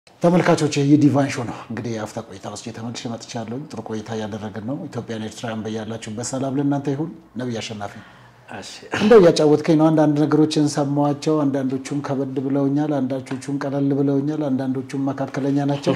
ተመልካቾች ይህ ዲቫን ሾው ነው። እንግዲህ የአፍታ ቆይታ ውስጥ የተመልሼ መጥቻለሁ። ጥሩ ቆይታ እያደረግን ነው። ኢትዮጵያን ኤርትራውያን በያላችሁበት ሰላም ለእናንተ ይሁን። ነቢይ አሸናፊ እንደው እያጫወትከኝ ነው። አንዳንድ ነገሮችን ሰማኋቸው። አንዳንዶቹም ከበድ ብለውኛል፣ አንዳንዶቹም ቀለል ብለውኛል፣ አንዳንዶቹም መካከለኛ ናቸው።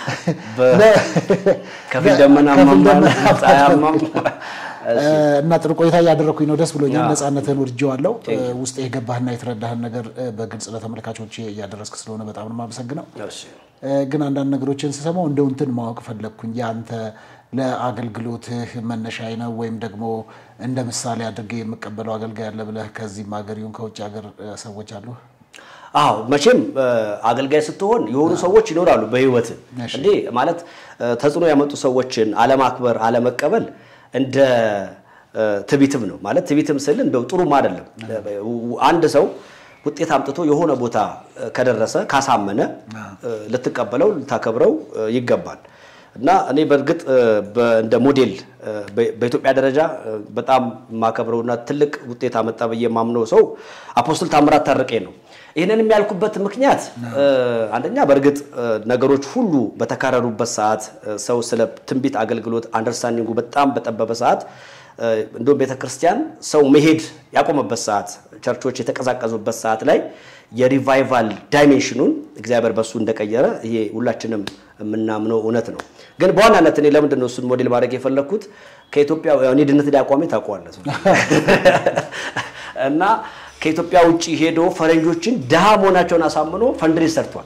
ከፊል ደመናማም ፀሐያማም እና ጥሩ ቆይታ እያደረግኩኝ ነው። ደስ ብሎኛል። ነፃነትህን ወድጄዋለሁ። ውስጥ የገባህና የተረዳህን ነገር በግልጽ ለተመልካቾች እያደረስክ ስለሆነ በጣም ነው የማመሰግነው። ግን አንዳንድ ነገሮችን ስሰማው እንደው እንትን ማወቅ ፈለግኩኝ። የአንተ ለአገልግሎትህ መነሻዬ ነው ወይም ደግሞ እንደ ምሳሌ አድርጌ የምቀበለው አገልጋይ አለ ብለህ ከዚህም ሀገር ይሁን ከውጭ ሀገር ሰዎች አሉ? አዎ መቼም አገልጋይ ስትሆን የሆኑ ሰዎች ይኖራሉ በህይወት እንዴ ማለት ተጽዕኖ ያመጡ ሰዎችን አለማክበር፣ አለመቀበል እንደ ትቢትም ነው ማለት ትቢትም ስል እንደው ጥሩም አይደለም። አንድ ሰው ውጤት አምጥቶ የሆነ ቦታ ከደረሰ ካሳመነ ልትቀበለው ልታከብረው ይገባል። እና እኔ በእርግጥ እንደ ሞዴል በኢትዮጵያ ደረጃ በጣም የማከብረውና ትልቅ ውጤት አመጣ ብዬ የማምነው ሰው አፖስትል ታምራት ታረቀ ነው። ይህንን የሚያልኩበት ምክንያት አንደኛ በእርግጥ ነገሮች ሁሉ በተካረሩበት ሰዓት ሰው ስለ ትንቢት አገልግሎት አንደርስታንዲንጉ በጣም በጠበበ ሰዓት እንዲሁም ቤተ ክርስቲያን ሰው መሄድ ያቆመበት ሰዓት፣ ቸርቾች የተቀዛቀዙበት ሰዓት ላይ የሪቫይቫል ዳይሜንሽኑን እግዚአብሔር በሱ እንደቀየረ ይሄ ሁላችንም የምናምነው እውነት ነው። ግን በዋናነት እኔ ለምንድን ነው እሱን ሞዴል ማድረግ የፈለግኩት ከኢትዮጵያ እኔ ድነት ዲያቋሜ ታውቀዋለህ እና ከኢትዮጵያ ውጭ ሄዶ ፈረንጆችን ድሃ መሆናቸውን አሳምኖ ፈንድሬዝ ሰርቷል።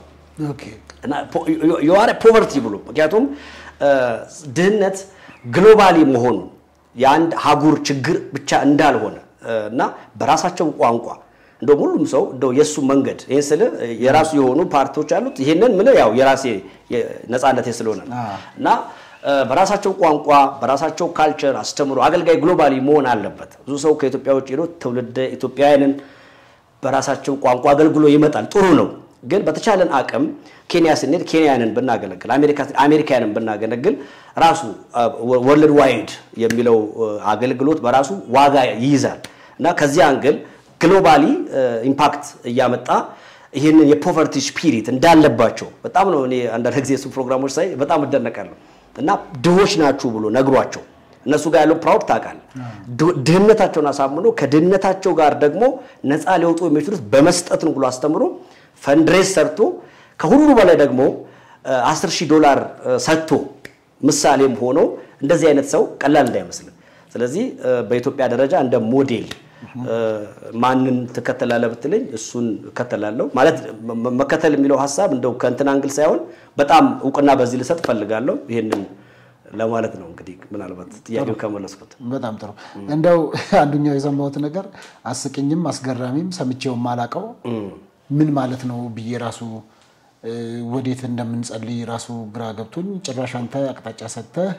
የዋረ ፖቨርቲ ብሎ ምክንያቱም ድህነት ግሎባሊ መሆኑ የአንድ ሀጉር ችግር ብቻ እንዳልሆነ እና በራሳቸው ቋንቋ እንደውም ሁሉም ሰው እንደው የእሱ መንገድ ይህን ስል የራሱ የሆኑ ፓርቲዎች አሉት። ይህንን ምን ያው የራሴ ነፃነቴ ስለሆነ እና በራሳቸው ቋንቋ በራሳቸው ካልቸር አስተምሮ አገልጋይ ግሎባሊ መሆን አለበት። ብዙ ሰው ከኢትዮጵያ ውጭ ሄዶ ትውልደ ኢትዮጵያውያንን በራሳቸው ቋንቋ አገልግሎ ይመጣል። ጥሩ ነው። ግን በተቻለን አቅም ኬንያ ስንሄድ ኬንያንን ብናገለግል፣ አሜሪካንን ብናገለግል ራሱ ወርልድ ዋይድ የሚለው አገልግሎት በራሱ ዋጋ ይይዛል እና ከዚህ አንግል ግሎባሊ ኢምፓክት እያመጣ ይህንን የፖቨርቲ ስፒሪት እንዳለባቸው በጣም ነው እኔ አንዳንድ ጊዜ እሱ ፕሮግራሞች ሳይ በጣም እደነቃለሁ። እና ድሆች ናችሁ ብሎ ነግሯቸው እነሱ ጋር ያለው ፕራውድ ታውቃለህ። ድህነታቸውን አሳምኖ ከድህነታቸው ጋር ደግሞ ነፃ ሊወጡ የሚችሉት በመስጠት ነው ብሎ አስተምሮ ፈንድሬስ ሰርቶ ከሁሉ በላይ ደግሞ 10 ሺህ ዶላር ሰጥቶ ምሳሌም ሆኖ እንደዚህ አይነት ሰው ቀላል እንዳይመስልም። ስለዚህ በኢትዮጵያ ደረጃ እንደ ሞዴል ማንን ትከተላለህ ብትለኝ እሱን እከተላለሁ። ማለት መከተል የሚለው ሀሳብ እንደው ከእንትን አንግል ሳይሆን በጣም እውቅና በዚህ ልሰጥ እፈልጋለሁ። ይህንን ለማለት ነው። እንግዲህ ምናልባት ጥያቄው ከመለስኩት በጣም ጥሩ። እንደው አንዱኛው የሰማሁት ነገር አስቂኝም አስገራሚም ሰምቼውም አላውቀው ምን ማለት ነው ብዬ ራሱ ወዴት እንደምንጸልይ ራሱ ግራ ገብቶኝ ጭራሽ አንተ አቅጣጫ ሰጥተህ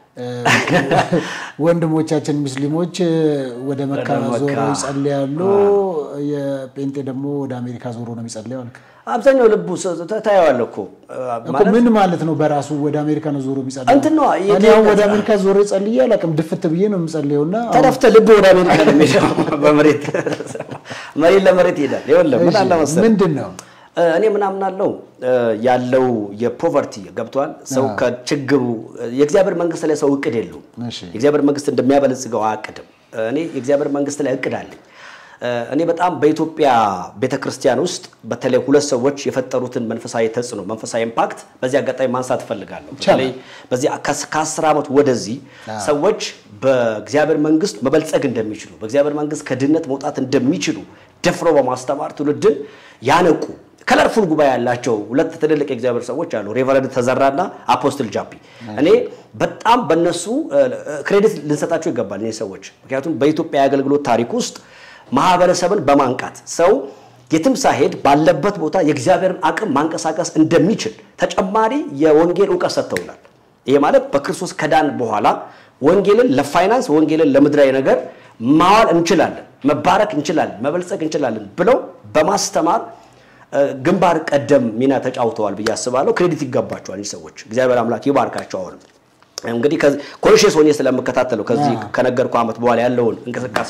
ወንድሞቻችን ሙስሊሞች ወደ መካ ዞረው ይጸልያሉ፣ የጴንጤ ደግሞ ወደ አሜሪካ ዞሮ ነው የሚጸልየው አልክ። አብዛኛው ልቡ ታየዋለህ እኮ ምን ማለት ነው? በራሱ ወደ አሜሪካ ነው ዞሮ የሚጸልየው? እንትን ነው እኔ አሁን ወደ አሜሪካ ዞሮ ጸልዬ አላውቅም። ድፍት ብዬ ነው የምጸልየው እና ተደፍተህ ልብ ወደ አሜሪካ ነው የሚሄደው። በመሬት መሬት ለመሬት ይሄዳል። ይኸውልህ ምን አለ መሰለህ ምንድን ነው እኔ ምናምን አለው ያለው የፖቨርቲ ገብቷል። ሰው ከችግሩ የእግዚአብሔር መንግስት ላይ ሰው እቅድ የለውም። የእግዚአብሔር መንግስት እንደሚያበለጽገው አያቅድም። እኔ የእግዚአብሔር መንግስት ላይ እቅድ አለኝ። እኔ በጣም በኢትዮጵያ ቤተክርስቲያን ውስጥ በተለይ ሁለት ሰዎች የፈጠሩትን መንፈሳዊ ተጽዕኖ መንፈሳዊ ኢምፓክት በዚህ አጋጣሚ ማንሳት እፈልጋለሁ። በተለይ በዚህ ከአስር ዓመት ወደዚህ ሰዎች በእግዚአብሔር መንግስት መበልጸግ እንደሚችሉ በእግዚአብሔር መንግስት ከድህነት መውጣት እንደሚችሉ ደፍሮ በማስተማር ትውልድን ያነቁ ከለርፉል ጉባኤ ያላቸው ሁለት ትልልቅ የእግዚአብሔር ሰዎች አሉ፣ ሬቨረንድ ተዘራና አፖስትል ጃፒ። እኔ በጣም በእነሱ ክሬዲት ልንሰጣቸው ይገባል እኔ ሰዎች። ምክንያቱም በኢትዮጵያ የአገልግሎት ታሪክ ውስጥ ማህበረሰብን በማንቃት ሰው የትም ሳይሄድ ባለበት ቦታ የእግዚአብሔርን አቅም ማንቀሳቀስ እንደሚችል ተጨማሪ የወንጌል እውቀት ሰጥተውናል። ይሄ ማለት በክርስቶስ ከዳን በኋላ ወንጌልን ለፋይናንስ ወንጌልን ለምድራዊ ነገር ማዋል እንችላለን፣ መባረክ እንችላለን፣ መበልጸግ እንችላለን ብለው በማስተማር ግንባር ቀደም ሚና ተጫውተዋል ብዬ አስባለሁ። ክሬዲት ይገባቸዋል እኒህ ሰዎች። እግዚአብሔር አምላክ ይባርካቸው። አሁንም እንግዲህ ኮንሽስ ሆኜ ስለምከታተለው ከዚህ ከነገርኩ ዓመት በኋላ ያለውን እንቅስቃሴ ማለት ነው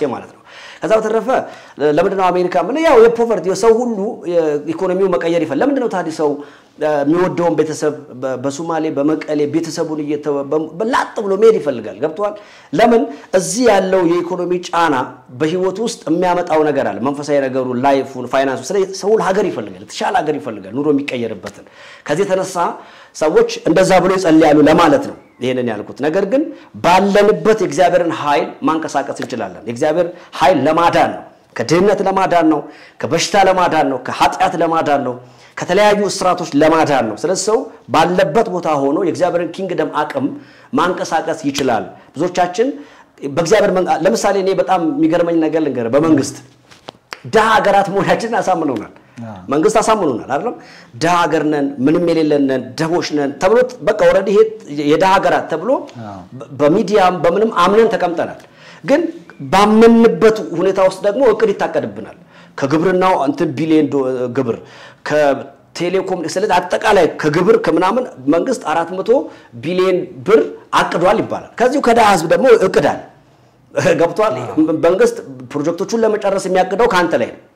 ከዛ በተረፈ ለምንድነው አሜሪካ ምን ያው የፖቨርቲ ሰው ሁሉ ኢኮኖሚው መቀየር ይፈል ለምንድነው ታዲያ ሰው የሚወደውን ቤተሰብ በሶማሌ በመቀሌ ቤተሰቡን እየተወ ላጥ ብሎ መሄድ ይፈልጋል። ገብተዋል። ለምን እዚህ ያለው የኢኮኖሚ ጫና በህይወት ውስጥ የሚያመጣው ነገር አለ። መንፈሳዊ ነገሩ፣ ላይፉን፣ ፋይናንሱ ሰው ሀገር ይፈልጋል፣ የተሻለ ሀገር ይፈልጋል፣ ኑሮ የሚቀየርበትን። ከዚህ የተነሳ ሰዎች እንደዛ ብሎ ይጸልያሉ ለማለት ነው ይህንን ያልኩት። ነገር ግን ባለንበት የእግዚአብሔርን ኃይል ማንቀሳቀስ እንችላለን። የእግዚአብሔር ኃይል ለማዳን ነው። ከድህነት ለማዳን ነው። ከበሽታ ለማዳን ነው። ከኃጢአት ለማዳን ነው። ከተለያዩ እስራቶች ለማዳን ነው። ስለዚህ ሰው ባለበት ቦታ ሆኖ የእግዚአብሔርን ኪንግደም አቅም ማንቀሳቀስ ይችላል። ብዙዎቻችን በእግዚአብሔር ለምሳሌ እኔ በጣም የሚገርመኝ ነገር ልንገርህ። በመንግስት ድሃ ሀገራት መሆናችንን አሳምነውናል። መንግስት አሳምኖናል አይደለም። ድሃ ሀገር ነን፣ ምንም የሌለን ነን፣ ደቦች ነን ተብሎ በቃ ኦልሬዲ ይሄ የድሃ ሀገራት ተብሎ በሚዲያም በምንም አምነን ተቀምጠናል። ግን ባመንበት ሁኔታ ውስጥ ደግሞ እቅድ ይታቀድብናል። ከግብርናው እንትን ቢሊዮን ግብር ከቴሌኮም ስለዚህ አጠቃላይ ከግብር ከምናምን መንግስት አራት መቶ ቢሊዮን ብር አቅዷል ይባላል። ከዚሁ ከድሃ ህዝብ ደግሞ እቅዳል ገብቷል። መንግስት ፕሮጀክቶቹን ለመጨረስ የሚያቅደው ከአንተ ላይ ነው።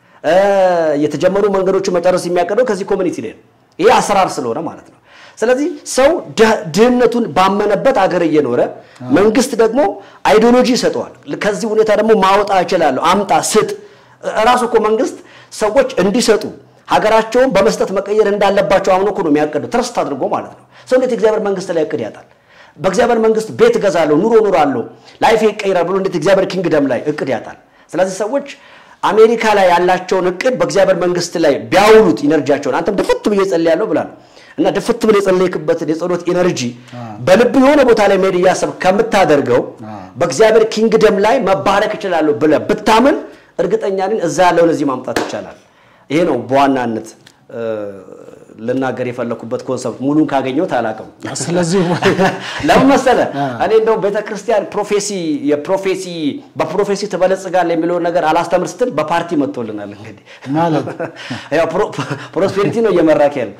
የተጀመሩ መንገዶችን መጨረስ የሚያቅደው ከዚህ ኮሚኒቲ ላይ ነው። ይሄ አሰራር ስለሆነ ማለት ነው። ስለዚህ ሰው ድህነቱን ባመነበት አገር እየኖረ መንግስት ደግሞ አይዲዮሎጂ ይሰጠዋል። ከዚህ ሁኔታ ደግሞ ማወጣ እችላለሁ፣ አምጣ፣ ስጥ። እራሱ እኮ መንግስት ሰዎች እንዲሰጡ ሀገራቸውን በመስጠት መቀየር እንዳለባቸው አምኖ እኮ ነው የሚያቅደው፣ ትረስት አድርጎ ማለት ነው። ሰው እንዴት እግዚአብሔር መንግስት ላይ እቅድ ያጣል? በእግዚአብሔር መንግስት ቤት እገዛለሁ፣ ኑሮ ኑራለሁ፣ ላይፌ ይቀይራል ብሎ እንዴት እግዚአብሔር ኪንግደም ላይ እቅድ ያጣል? ስለዚህ ሰዎች አሜሪካ ላይ ያላቸውን እቅድ በእግዚአብሔር መንግስት ላይ ቢያውሉት ኢነርጂያቸውን አንተም ድፍት ብዬ ጸልያለሁ ብላል እና ድፍት ብለህ የጸለይክበትን የጸሎት ኢነርጂ በልብ የሆነ ቦታ ላይ መሄድ እያሰብ ከምታደርገው በእግዚአብሔር ኪንግደም ላይ መባረክ እችላለሁ ብለህ ብታምን እርግጠኛ ነኝ እዛ ያለውን እዚህ ማምጣት ይቻላል። ይሄ ነው በዋናነት ልናገር የፈለኩበት ኮንሰፕት ሙሉን ካገኘሁት አላውቅም። ስለዚህ ለምን መሰለህ እኔ እንደው ቤተክርስቲያን ፕሮፌሲ የፕሮፌሲ በፕሮፌሲ ትበለጽጋለህ የሚለውን ነገር አላስተምር ስትል በፓርቲ መጥቶልናል። እንግዲህ ማለት ያው ፕሮስፔሪቲ ነው እየመራክ ያለው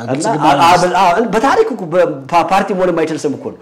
በታሪክ ፓርቲ መሆን የማይችል ስም እኮ ነው።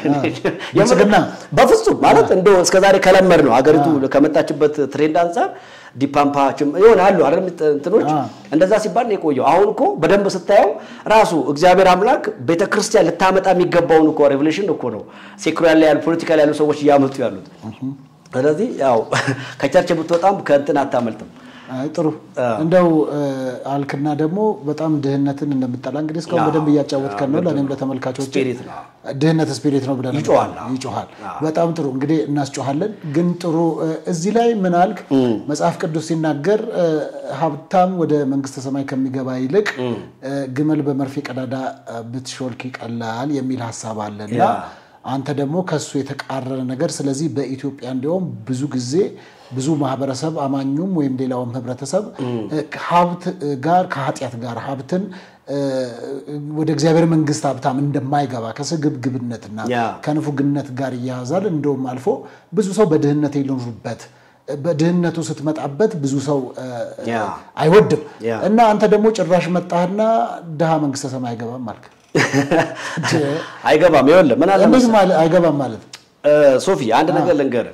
በፍጹም ማለት እንደው እስከዛሬ ከለመድ ነው አገሪቱ ከመጣችበት ትሬንድ አንጻር ዲፓምፓ ይሆናሉ አይደል እንትኖች እንደዛ ሲባል ነው የቆየው። አሁን እኮ በደንብ ስታየው ራሱ እግዚአብሔር አምላክ ቤተክርስቲያን ልታመጣ የሚገባውን እኮ ሬቮሉሽን እኮ ነው ሴኩላር ላይ ያሉ ፖለቲካ ላይ ያሉ ሰዎች እያመጡ ያሉት። ስለዚህ ያው ከቸርች ብትወጣም ከእንትን አታመልጥም። ጥሩ እንደው አልክና ደግሞ በጣም ድህነትን እንደምጠላ እንግዲህ እስካሁን በደንብ እያጫወትከን ነው። ለእኔም ለተመልካቾች ድህነት ስፒሪት ነው ብለን ይጮሃል። በጣም ጥሩ እንግዲህ እናስጮሃለን። ግን ጥሩ እዚህ ላይ ምን አልክ? መጽሐፍ ቅዱስ ሲናገር ሀብታም ወደ መንግስተ ሰማይ ከሚገባ ይልቅ ግመል በመርፌ ቀዳዳ ብትሾልክ ይቀላል የሚል ሀሳብ አለና አንተ ደግሞ ከሱ የተቃረነ ነገር ስለዚህ በኢትዮጵያ እንዲሁም ብዙ ጊዜ ብዙ ማህበረሰብ አማኙም ወይም ሌላውም ህብረተሰብ ሀብት ጋር ከኃጢአት ጋር ሀብትን ወደ እግዚአብሔር መንግስት ሀብታም እንደማይገባ ከስግብግብነትና ከንፉግነት ጋር እያያዛል። እንደውም አልፎ ብዙ ሰው በድህነት የኖሩበት በድህነቱ ስትመጣበት ብዙ ሰው አይወድም እና አንተ ደግሞ ጭራሽ መጣህና ድሃ መንግስተ ሰማይ አይገባም አልክ። አይገባም። ይኸውልህ ምን አለ አይገባም ማለት ሶፊ፣ አንድ ነገር ልንገርህ።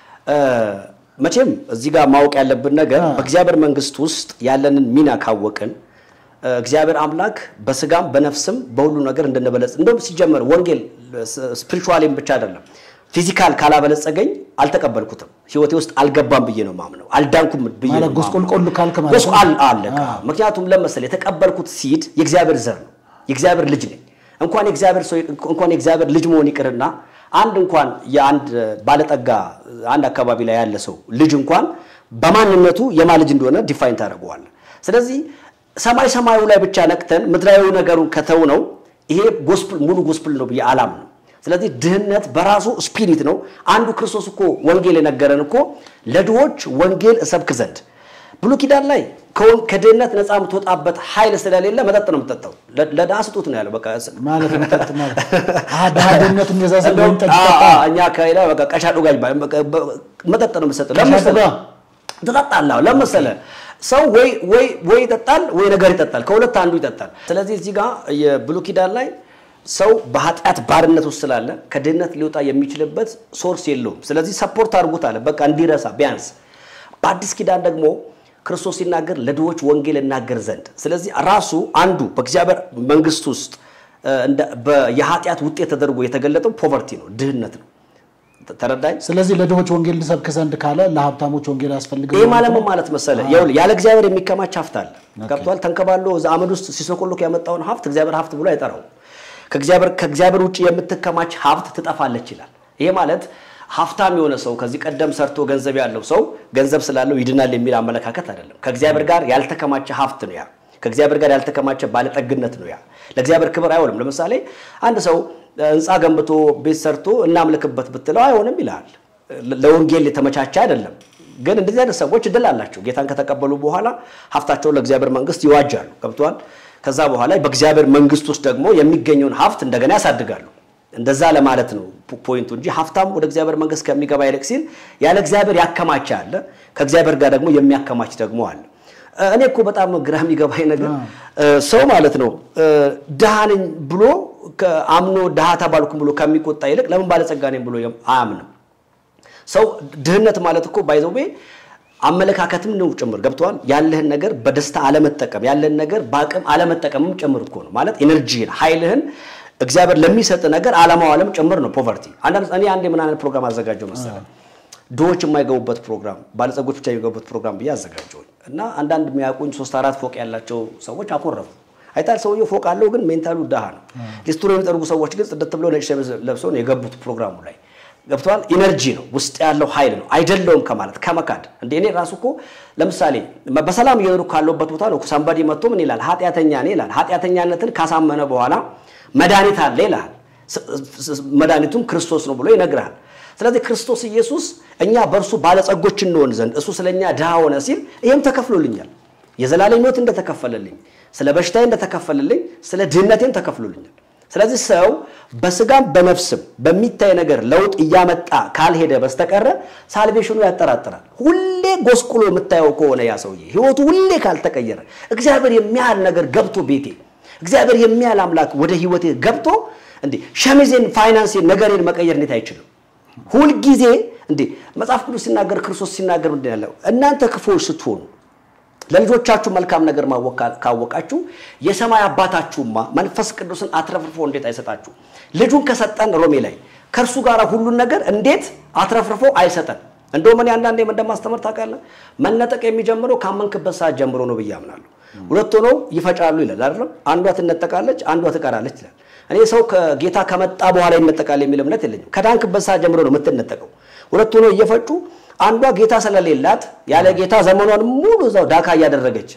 መቼም እዚህ ጋር ማወቅ ያለብን ነገር በእግዚአብሔር መንግስት ውስጥ ያለንን ሚና ካወቅን እግዚአብሔር አምላክ በስጋም በነፍስም በሁሉ ነገር እንድንበለጽ እንደውም ሲጀመር ወንጌል ስፒሪቹዋሊም ብቻ አይደለም ፊዚካል ካላበለጸገኝ አልተቀበልኩትም፣ ህይወቴ ውስጥ አልገባም ብዬ ነው ማምነው። አልዳንኩም ብዬ ነው ጎስቆልቆል ካልክ ማለት ጎስቋል አለ። ምክንያቱም ለመሰለ የተቀበልኩት ሲድ የእግዚአብሔር ዘር ነው፣ የእግዚአብሔር ልጅ ነኝ። እንኳን የእግዚአብሔር ሰው እንኳን የእግዚአብሔር ልጅ መሆን ይቅርና አንድ እንኳን የአንድ ባለጠጋ አንድ አካባቢ ላይ ያለ ሰው ልጅ እንኳን በማንነቱ የማ ልጅ እንደሆነ ዲፋይን ታደርገዋለህ። ስለዚህ ሰማይ ሰማዩ ላይ ብቻ ነቅተን ምድራዊ ነገሩን ከተው ነው ይሄ ጎስፕል ሙሉ ጎስፕል ነው ብዬ አላምንም። ስለዚህ ድህነት በራሱ ስፒሪት ነው። አንዱ ክርስቶስ እኮ ወንጌል የነገረን እኮ ለድሆች ወንጌል እሰብክ ዘንድ ብሉይ ኪዳን ላይ ከድህነት ነፃ የምትወጣበት ኃይል ስለሌለ መጠጥ ነው የምትጠጣው። ለድሃ ስጡት ነው ያለው። በቃ ማለት መጠጥ ማለት ድሃ ድህነት እንደዛ እኛ ከሌላ በቃ ቀሻዶ ጋር መጠጥ ነው የምትሰጠው። ለመሰለህ ትጠጣለህ። ለመሰለህ ሰው ወይ ወይ ወይ ይጠጣል ወይ ነገር ይጠጣል። ከሁለት አንዱ ይጠጣል። ስለዚህ እዚህ ጋር የብሉይ ኪዳን ላይ ሰው በኃጢአት ባርነት ውስጥ ስላለ ከድህነት ሊወጣ የሚችልበት ሶርስ የለውም። ስለዚህ ሰፖርት አድርጉት አለ፣ በቃ እንዲረሳ ቢያንስ። በአዲስ ኪዳን ደግሞ ክርስቶስ ሲናገር ለድሆች ወንጌል እናገር ዘንድ። ስለዚህ ራሱ አንዱ በእግዚአብሔር መንግስት ውስጥ የኃጢአት ውጤት ተደርጎ የተገለጠው ፖቨርቲ ነው፣ ድህነት ነው። ተረዳኝ። ስለዚህ ለድሆች ወንጌል ልሰብክ ዘንድ ካለ ለሀብታሞች ወንጌል ያስፈልግ ይህ ማለት ምን ማለት መሰለ? ይኸውልህ ያለ እግዚአብሔር የሚከማች ሀብት አለ። ገብቶሃል? ተንከባሎ እዛ አመድ ውስጥ ሲሶኮሎክ ያመጣውን ሀብት እግዚአብሔር ሀብት ብሎ አይጠራው። ከእግዚአብሔር ውጭ የምትከማች ሀብት ትጠፋለች ይላል። ይሄ ማለት ሀብታም የሆነ ሰው ከዚህ ቀደም ሰርቶ ገንዘብ ያለው ሰው ገንዘብ ስላለው ይድናል የሚል አመለካከት አይደለም። ከእግዚአብሔር ጋር ያልተከማቸ ሀብት ነው ያ። ከእግዚአብሔር ጋር ያልተከማቸ ባለጠግነት ነው ያ። ለእግዚአብሔር ክብር አይሆንም። ለምሳሌ አንድ ሰው ህንፃ ገንብቶ ቤት ሰርቶ እናምልክበት ብትለው አይሆንም ይልሃል። ለወንጌል የተመቻቸ አይደለም። ግን እንደዚህ አይነት ሰዎች እድል አላቸው። ጌታን ከተቀበሉ በኋላ ሀብታቸውን ለእግዚአብሔር መንግስት ይዋጃሉ። ገብቷል። ከዛ በኋላ በእግዚአብሔር መንግስት ውስጥ ደግሞ የሚገኘውን ሀብት እንደገና ያሳድጋሉ። እንደዛ ለማለት ነው ፖይንቱ እንጂ ሀብታም ወደ እግዚአብሔር መንግስት ከሚገባ ይልቅ ሲል ያለ እግዚአብሔር ያከማች አለ፣ ከእግዚአብሔር ጋር ደግሞ የሚያከማች ደግሞ አለ። እኔ እኮ በጣም ግራ የሚገባኝ ነገር ሰው ማለት ነው ድሃ ነኝ ብሎ አምኖ ድሃ ተባልኩም ብሎ ከሚቆጣ ይልቅ ለምን ባለጸጋ ነኝ ብሎ አያምንም። ሰው ድህነት ማለት እኮ ባይዘዌ አመለካከትም ነው ጭምር ገብተዋል። ያለህን ነገር በደስታ አለመጠቀም፣ ያለህን ነገር በአቅም አለመጠቀምም ጭምር እኮ ነው ማለት ኤነርጂህን፣ ኃይልህን እግዚአብሔር ለሚሰጥ ነገር አለማዋለም ጭምር ነው ፖቨርቲ። አንዳንድ እኔ አንድ ምን አይነት ፕሮግራም አዘጋጀው መሰለህ ድሆች የማይገቡበት ፕሮግራም ባለጸጎች ብቻ የሚገቡበት ፕሮግራም ብዬ አዘጋጀሁኝ እና አንዳንድ የሚያውቁኝ ሶስት አራት ፎቅ ያላቸው ሰዎች አኮረፉ። አይታል ሰውየው ፎቅ አለው፣ ግን ሜንታሉ ድሃ ነው። ሊስትሮ የሚጠርጉ ሰዎች ግን ጽድት ብለው ነጭ ሸሚዝ ለብሰው ነው የገቡት ፕሮግራሙ ላይ ገብተዋል። ኢነርጂ ነው ውስጥ ያለው ኃይል ነው አይደለውም ከማለት ከመካድ እንደ እኔ ራሱ እኮ ለምሳሌ በሰላም እየኖሩ ካለበት ቦታ ነው ሳምባዲ መጥቶ ምን ይላል ኃጢአተኛ ነህ ይላል። ኃጢአተኛነትን ካሳመነ በኋላ መድኃኒት አለ ይልሃል። መድኃኒቱም ክርስቶስ ነው ብሎ ይነግርሃል። ስለዚህ ክርስቶስ ኢየሱስ እኛ በእርሱ ባለጸጎች እንሆን ዘንድ እሱ ስለ እኛ ድሃ ሆነ ሲል ይህም ተከፍሎልኛል። የዘላለም ሕይወት እንደተከፈለልኝ፣ ስለ በሽታዬ እንደተከፈለልኝ፣ ስለ ድህነቴም ተከፍሎልኛል። ስለዚህ ሰው በስጋም በነፍስም በሚታይ ነገር ለውጥ እያመጣ ካልሄደ በስተቀረ ሳልቬሽኑ ያጠራጥራል። ሁሌ ጎስቁሎ የምታየው ከሆነ ያ ሰውዬ ሕይወቱ ሁሌ ካልተቀየረ እግዚአብሔር የሚያህል ነገር ገብቶ ቤቴ እግዚአብሔር የሚያህል አምላክ ወደ ሕይወቴ ገብቶ እንዴ ሸሚዜን፣ ፋይናንሴን፣ ነገሬን መቀየር እንዴት አይችልም? ሁልጊዜ እንዴ መጽሐፍ ቅዱስ ሲናገር ክርስቶስ ሲናገር ምንድን ያለው እናንተ ክፉዎች ስትሆኑ ለልጆቻችሁ መልካም ነገር ማወቅ ካወቃችሁ የሰማይ አባታችሁማ መንፈስ ቅዱስን አትረፍርፎ እንዴት አይሰጣችሁ? ልጁን ከሰጠን ሮሜ ላይ ከእርሱ ጋር ሁሉን ነገር እንዴት አትረፍርፎ አይሰጠን? እንደውም እኔ አንዳንዴ እንደማስተምር ታውቃለህ፣ መነጠቅ የሚጀምረው ካመንክበት ሰዓት ጀምሮ ነው ብዬ አምናለሁ። ሁለት ሆነው ይፈጫሉ ይላል አይደለም? አንዷ ትነጠቃለች፣ አንዷ ትቀራለች ይላል። እኔ ሰው ከጌታ ከመጣ በኋላ ይነጠቃል የሚል እምነት የለኝም። ከዳንክበት ሰዓት ጀምሮ ነው የምትነጠቀው። ሁለት ሆነው እየፈጩ አንዷ ጌታ ስለሌላት ያለ ጌታ ዘመኗን ሙሉ እዛው ዳካ እያደረገች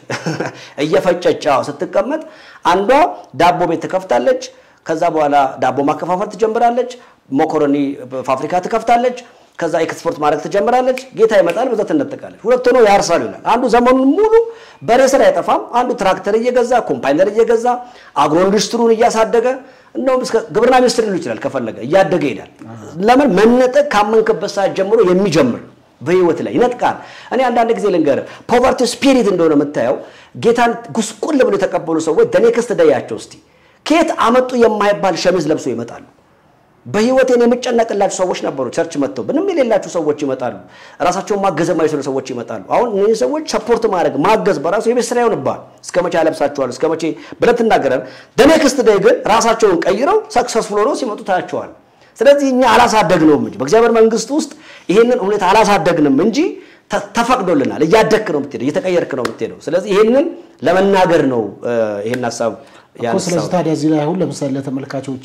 እየፈጨች ስትቀመጥ፣ አንዷ ዳቦ ቤት ትከፍታለች። ከዛ በኋላ ዳቦ ማከፋፈል ትጀምራለች። መኮረኒ ፋብሪካ ትከፍታለች። ከዛ ኤክስፖርት ማድረግ ትጀምራለች። ጌታ ይመጣል፣ በዛ ትነጠቃለች። ሁለት ሆነው ያርሳሉ ይላል። አንዱ ዘመኑን ሙሉ በሬ ስራ አይጠፋም። አንዱ ትራክተር እየገዛ ኮምፓይነር እየገዛ አግሮ ኢንዱስትሪውን እያሳደገ እንደውም እስከ ግብርና ሚኒስትር ሊሉ ይችላል። ከፈለገ እያደገ ይሄዳል። ለምን መነጠቅ ካመንክበት ሰዓት ጀምሮ የሚጀምር በህይወት ላይ ይነጥቃል። እኔ አንዳንድ ጊዜ ልንገርህ ፖቨርቲ ስፒሪት እንደሆነ የምታየው ጌታን ጉስቁል ብሎ የተቀበሉ ሰዎች ደኔክስት ደያቸው እስቲ ከየት አመጡ የማይባል ሸሚዝ ለብሶ ይመጣሉ። በህይወቴን የምጨነቅላቸው ሰዎች ነበሩ። ቸርች መጥተው ምንም የሌላቸው ሰዎች ይመጣሉ። ራሳቸውን ማገዝ የማይችሉ ሰዎች ይመጣሉ። አሁን እነዚህ ሰዎች ሰፖርት ማድረግ ማገዝ በራሱ የቤት ስራ ይሆንብሃል። እስከ መቼ ያለብሳቸዋል? እስከ መቼ ብለህ ትናገራለህ። ደኔክስት ደይ ግን ራሳቸውን ቀይረው ሰክሰስፉል ሆነው ሲመጡ ታያቸዋል። ስለዚህ እኛ አላሳደግነውም እንጂ በእግዚአብሔር መንግስት ውስጥ ይህንን ሁኔታ አላሳደግንም እንጂ ተፈቅዶልናል። እያደግክ ነው የምትሄደው፣ እየተቀየርክ ነው የምትሄደው። ስለዚህ ይህንን ለመናገር ነው ይህን ሀሳብ እኮ። ስለዚህ ታዲያ እዚህ ላይ አሁን ለምሳሌ ለተመልካቾች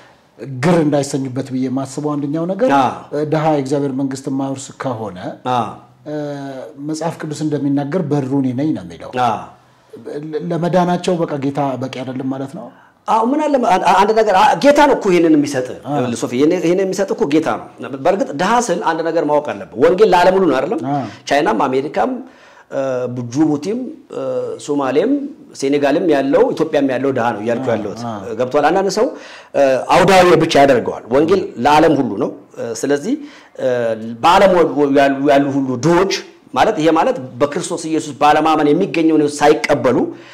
ግር እንዳይሰኙበት ብዬ የማስበው አንደኛው ነገር ድሃ የእግዚአብሔር መንግስት የማይወርስ ከሆነ መጽሐፍ ቅዱስ እንደሚናገር በሩ እኔ ነኝ ነው የሚለው። ለመዳናቸው በቃ ጌታ በቂ አይደለም ማለት ነው። አዎ ምን አለ አንድ ነገር ጌታ ነው እኮ ይሄንን የሚሰጥ ሶፊ፣ ይሄንን የሚሰጥ እኮ ጌታ ነው። በእርግጥ ድሃ ስል አንድ ነገር ማወቅ አለብህ። ወንጌል ለዓለም ሁሉ ነው አይደለም? ቻይናም፣ አሜሪካም፣ ጅቡቲም፣ ሶማሌም፣ ሴኔጋልም ያለው ኢትዮጵያም ያለው ድሃ ነው እያልኩ ያለሁት ገብቷል። አንዳንድ ሰው አውዳዊ ብቻ ያደርገዋል። ወንጌል ለዓለም ሁሉ ነው። ስለዚህ በዓለም ያሉ ሁሉ ድሆች ማለት ይሄ ማለት በክርስቶስ ኢየሱስ ባለማመን የሚገኘውን ሳይቀበሉ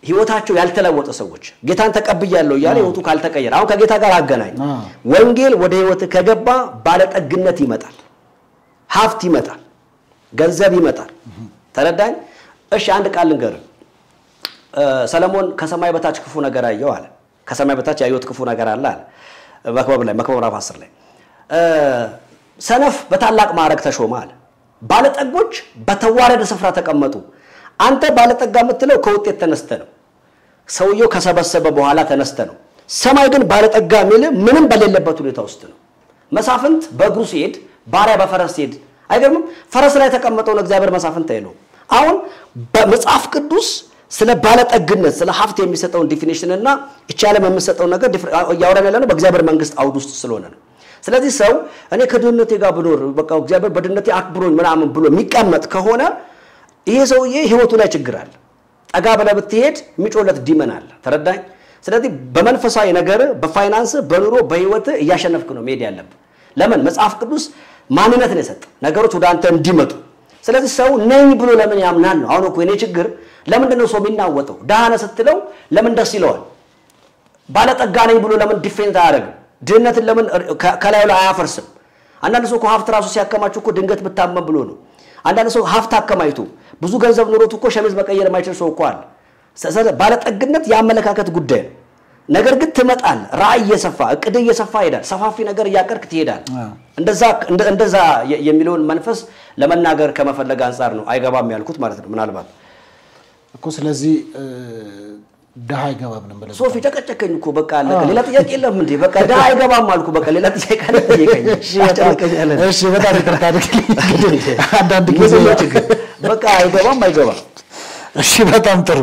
ህይወታቸው ያልተለወጠ ሰዎች ጌታን ተቀብያለሁ እያለ ህይወቱ ካልተቀየረ አሁን ከጌታ ጋር አገናኝ። ወንጌል ወደ ህይወት ከገባ ባለጠግነት ይመጣል፣ ሀብት ይመጣል፣ ገንዘብ ይመጣል። ተረዳኝ? እሺ አንድ ቃል ልንገርህ። ሰለሞን ከሰማይ በታች ክፉ ነገር አየው አለ። ከሰማይ በታች ያየሁት ክፉ ነገር አለ አለ መክበብ ላይ መክበብ ምዕራፍ 10 ላይ ሰነፍ በታላቅ ማዕረግ ተሾመ አለ። ባለጠጎች በተዋረደ ስፍራ ተቀመጡ። አንተ ባለጠጋ የምትለው ከውጤት ተነስተ ነው። ሰውየው ከሰበሰበ በኋላ ተነስተ ነው። ሰማይ ግን ባለጠጋ የሚል ምንም በሌለበት ሁኔታ ውስጥ ነው። መሳፍንት በእግሩ ሲሄድ፣ ባሪያ በፈረስ ሲሄድ አይገርምም? ፈረስ ላይ የተቀመጠውን እግዚአብሔር መሳፍንት አይለውም። አሁን በመጽሐፍ ቅዱስ ስለ ባለጠግነት ስለ ሀብት የሚሰጠውን ዲፊኒሽን እና ይቺ ዓለም የምሰጠውን ነገር እያወራን ያለ ነው በእግዚአብሔር መንግስት አውድ ውስጥ ስለሆነ ነው። ስለዚህ ሰው እኔ ከድህነቴ ጋር ብኖር በቃ እግዚአብሔር በድህነቴ አክብሮኝ ምናምን ብሎ የሚቀመጥ ከሆነ ይሄ ሰውዬ ህይወቱ ላይ ችግር አለ። ጠጋ ብለህ ብትሄድ የሚጮለት ዲመን አለ። ተረዳኝ። ስለዚህ በመንፈሳዊ ነገር፣ በፋይናንስ፣ በኑሮ፣ በህይወት እያሸነፍክ ነው መሄድ ያለብህ። ለምን መጽሐፍ ቅዱስ ማንነትን የሰጠ ነገሮች ወደ አንተ እንዲመጡ። ስለዚህ ሰው ነኝ ብሎ ለምን ያምናል ነው። አሁን እኮ የኔ ችግር ለምንድን ነው ሰው የሚናወጠው? ደሃ ነህ ስትለው ለምን ደስ ይለዋል? ባለጠጋ ነኝ ብሎ ለምን ዲፌንስ አያደርግም? ድህነትን ለምን ከላዩ ላይ አያፈርስም? አንዳንድ ሰው እኮ ሀብት ራሱ ሲያከማችሁ እኮ ድንገት ብታመም ብሎ ነው። አንዳንድ ሰው ሀብት አከማይቶ ብዙ ገንዘብ ኖሮት እኮ ሸሚዝ መቀየር የማይችል ሰው እኮ አለ። ባለጠግነት የአመለካከት ጉዳይ ነው። ነገር ግን ትመጣል። ራእይ እየሰፋ እቅድ እየሰፋ ይሄዳል። ሰፋፊ ነገር እያቀርክ ትሄዳል። እንደዛ የሚለውን መንፈስ ለመናገር ከመፈለግ አንጻር ነው አይገባም ያልኩት ማለት ነው። ምናልባት እኮ ስለዚህ ድሃ አይገባም ነው ብለህ ሶፊ ጨቀጨከኝ እኮ በቃ አለቀ። ሌላ ጥያቄ የለም እንዴ? በቃ ድሃ አይገባም አልኩ። በቃ ሌላ ጥያቄ አለ ጠየቀኝ። እሺ፣ በጣም ይቅርታ አድርግልኝ። አንዳንድ ጊዜ ችግር በቃ አይገባም አይገባም። እሺ፣ በጣም ጥሩ።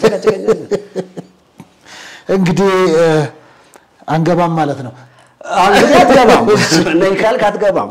እንግዲህ አንገባም ማለት ነው። እንግዲህ አትገባም ነኝ ካልክ አትገባም።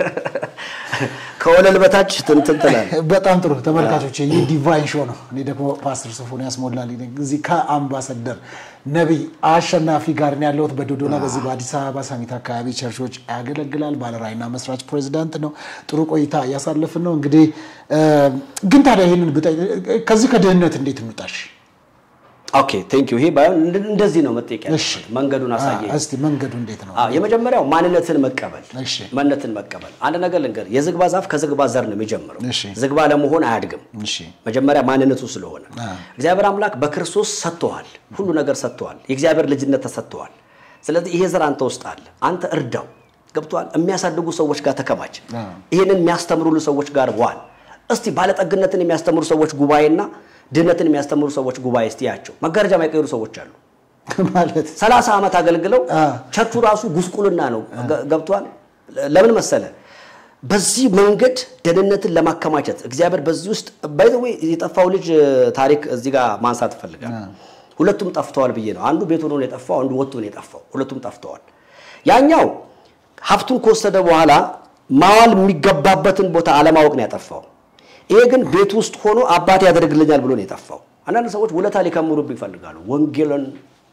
ከወለል በታች ትንትን ትላለህ። በጣም ጥሩ ተመልካቾች፣ ይህ ዲቫይን ሾው ነው። እኔ ደግሞ ፓስተር ሶፎንያስ ሞላልኝ ነኝ። እዚህ ከአምባሳደር ነቢይ አሸናፊ ጋር ነው ያለሁት በዶዶና በዚህ በአዲስ አበባ ሳሚት አካባቢ ቸርቾች ያገለግላል። ባለራዕይና መስራች ፕሬዚዳንት ነው። ጥሩ ቆይታ እያሳለፍን ነው። እንግዲህ ግን ታዲያ ይህንን ከዚህ ከድህነት እንዴት እንውጣሽ? ኦኬ ቴንክ ዩ። ይሄ ባይሆን እንደዚህ ነው መጠየቅ ያለበት። መንገዱን አሳየኝ እስቲ። መንገዱ እንዴት ነው? የመጀመሪያው ማንነትን መቀበል። እሺ። ማንነትን መቀበል። አንድ ነገር ልንገርህ፣ የዝግባ ዛፍ ከዝግባ ዘር ነው የሚጀምረው። እሺ። ዝግባ ለመሆን አያድግም። እሺ። መጀመሪያ ማንነቱ ስለሆነ እግዚአብሔር አምላክ በክርስቶስ ሰጥቶሃል፣ ሁሉ ነገር ሰጥቶሃል፣ የእግዚአብሔር ልጅነት ተሰጥቶሃል። ስለዚህ ይሄ ዘር አንተ ውስጥ አለ፣ አንተ እርዳው። ገብቶሃል? የሚያሳድጉ ሰዎች ጋር ተከማች። ይህንን የሚያስተምሩሉ ሰዎች ጋር ዋል። እስቲ ባለጠግነትን የሚያስተምሩ ሰዎች ጉባኤና ድህነትን የሚያስተምሩ ሰዎች ጉባኤ እስቲ ያቸው። መጋረጃ የማይቀይሩ ሰዎች አሉ። ማለት ሰላሳ ዓመት አገልግለው ቸርቹ ራሱ ጉስቁልና ነው። ገብቷል። ለምን መሰለ? በዚህ መንገድ ደህንነትን ለማከማቸት እግዚአብሔር በዚህ ውስጥ ባይዘዌ የጠፋው ልጅ ታሪክ እዚህ ጋር ማንሳት እፈልጋል። ሁለቱም ጠፍተዋል ብዬ ነው። አንዱ ቤት ሆኖ ነው የጠፋው፣ አንዱ ወጥቶ ነው የጠፋው። ሁለቱም ጠፍተዋል። ያኛው ሀብቱን ከወሰደ በኋላ ማዋል የሚገባበትን ቦታ አለማወቅ ነው ያጠፋው። ይሄ ግን ቤት ውስጥ ሆኖ አባቴ ያደርግልኛል ብሎ ነው የጠፋው። አንዳንድ ሰዎች ውለታ ሊከምሩብህ ይፈልጋሉ። ወንጌልን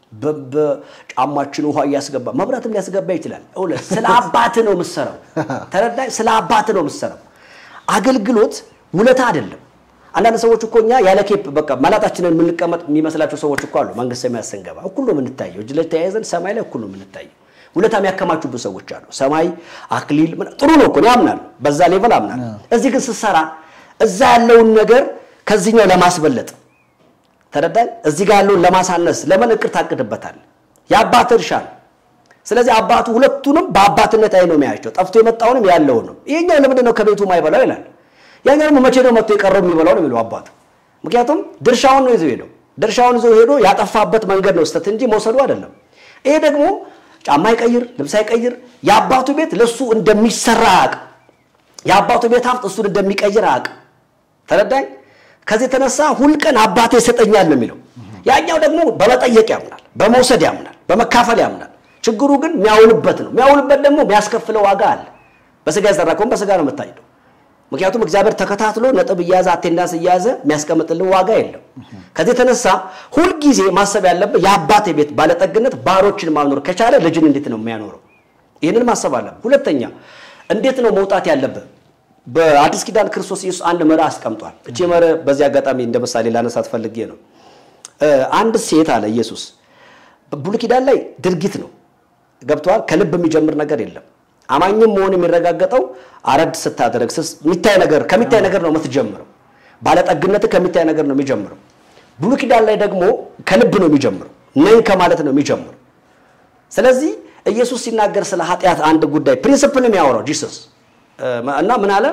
በጫማችን ውሃ እያስገባ መብራትም ሊያስገባ ይችላል። እውነት ስለ አባት ነው የምትሰራው። ተረዳኝ። ስለ አባት ነው የምትሰራው። አገልግሎት ውለታ አይደለም። አንዳንድ ሰዎች እኮ እኛ ያለ ኬፕ በቃ መላጣችንን የምንቀመጥ የሚመስላቸው ሰዎች እኮ አሉ። መንግስት ሰማያት ስንገባ እኩል ነው የምንታየው። እጅ ላይ ተያይዘን ሰማይ ላይ እኩል ነው የምንታየው። ውለታ የሚያከማቹብን ሰዎች አሉ። ሰማይ አክሊል ጥሩ ነው እኮ አምናለሁ። በዛ ሌቨል አምናለሁ። እዚህ ግን ስትሰራ እዛ ያለውን ነገር ከዚህኛው ለማስበለጥ ተረዳኝ። እዚህ ጋር ያለውን ለማሳነስ ለምን እቅድ ታቅድበታል? የአባት እርሻ ነው። ስለዚህ አባቱ ሁለቱንም በአባትነት አይ ነው የሚያያቸው፣ ጠፍቶ የመጣውንም ያለውንም። ይሄኛው ለምንድን ነው ከቤቱ ማይበላው ይላል። ያኛው ደግሞ መቼ ነው መጥቶ የቀረው የሚበላው ነው የሚለው አባቱ። ምክንያቱም ድርሻውን ነው ይዞ ሄደው ድርሻውን ይዞ ሄዶ ያጠፋበት መንገድ ነው ስተት እንጂ መውሰዱ አይደለም። ይሄ ደግሞ ጫማ አይቀይር፣ ልብስ አይቀይር። የአባቱ ቤት ለሱ እንደሚሰራ አያውቅም። የአባቱ ቤት ሀብት እሱን እንደሚቀይር አያውቅም። ተረዳኝ። ከዚህ የተነሳ ሁልቀን አባቴ ይሰጠኛል ነው የሚለው። ያኛው ደግሞ በመጠየቅ ያምናል፣ በመውሰድ ያምናል፣ በመካፈል ያምናል። ችግሩ ግን የሚያውልበት ነው። የሚያውልበት ደግሞ የሚያስከፍለው ዋጋ አለ። በስጋ የዘራ ከሆነ በስጋ ነው የምታጭደው። ምክንያቱም እግዚአብሔር ተከታትሎ ነጥብ እያያዘ አቴንዳንስ እያያዘ የሚያስቀምጥልን ዋጋ የለም። ከዚህ የተነሳ ሁልጊዜ ማሰብ ያለብህ የአባቴ ቤት ባለጠግነት ባሮችን ማኖር ከቻለ ልጅን እንዴት ነው የሚያኖረው? ይህንን ማሰብ አለብህ። ሁለተኛ እንዴት ነው መውጣት ያለብህ? በአዲስ ኪዳን ክርስቶስ ኢየሱስ አንድ መርህ አስቀምጧል። እቺ መርህ በዚህ አጋጣሚ እንደ ምሳሌ ላነሳት ፈልጌ ነው። አንድ ሴት አለ ኢየሱስ ብሉይ ኪዳን ላይ ድርጊት ነው ገብተዋል። ከልብ የሚጀምር ነገር የለም። አማኝም መሆን የሚረጋገጠው አረድ ስታደረግ የሚታይ ነገር ከሚታይ ነገር ነው የምትጀምረው። ባለጠግነት ከሚታይ ነገር ነው የሚጀምረው። ብሉይ ኪዳን ላይ ደግሞ ከልብ ነው የሚጀምረው፣ ነኝ ከማለት ነው የሚጀምረው። ስለዚህ ኢየሱስ ሲናገር ስለ ኃጢአት አንድ ጉዳይ ፕሪንስፕል የሚያወራው ጂሰስ እና ምን አለ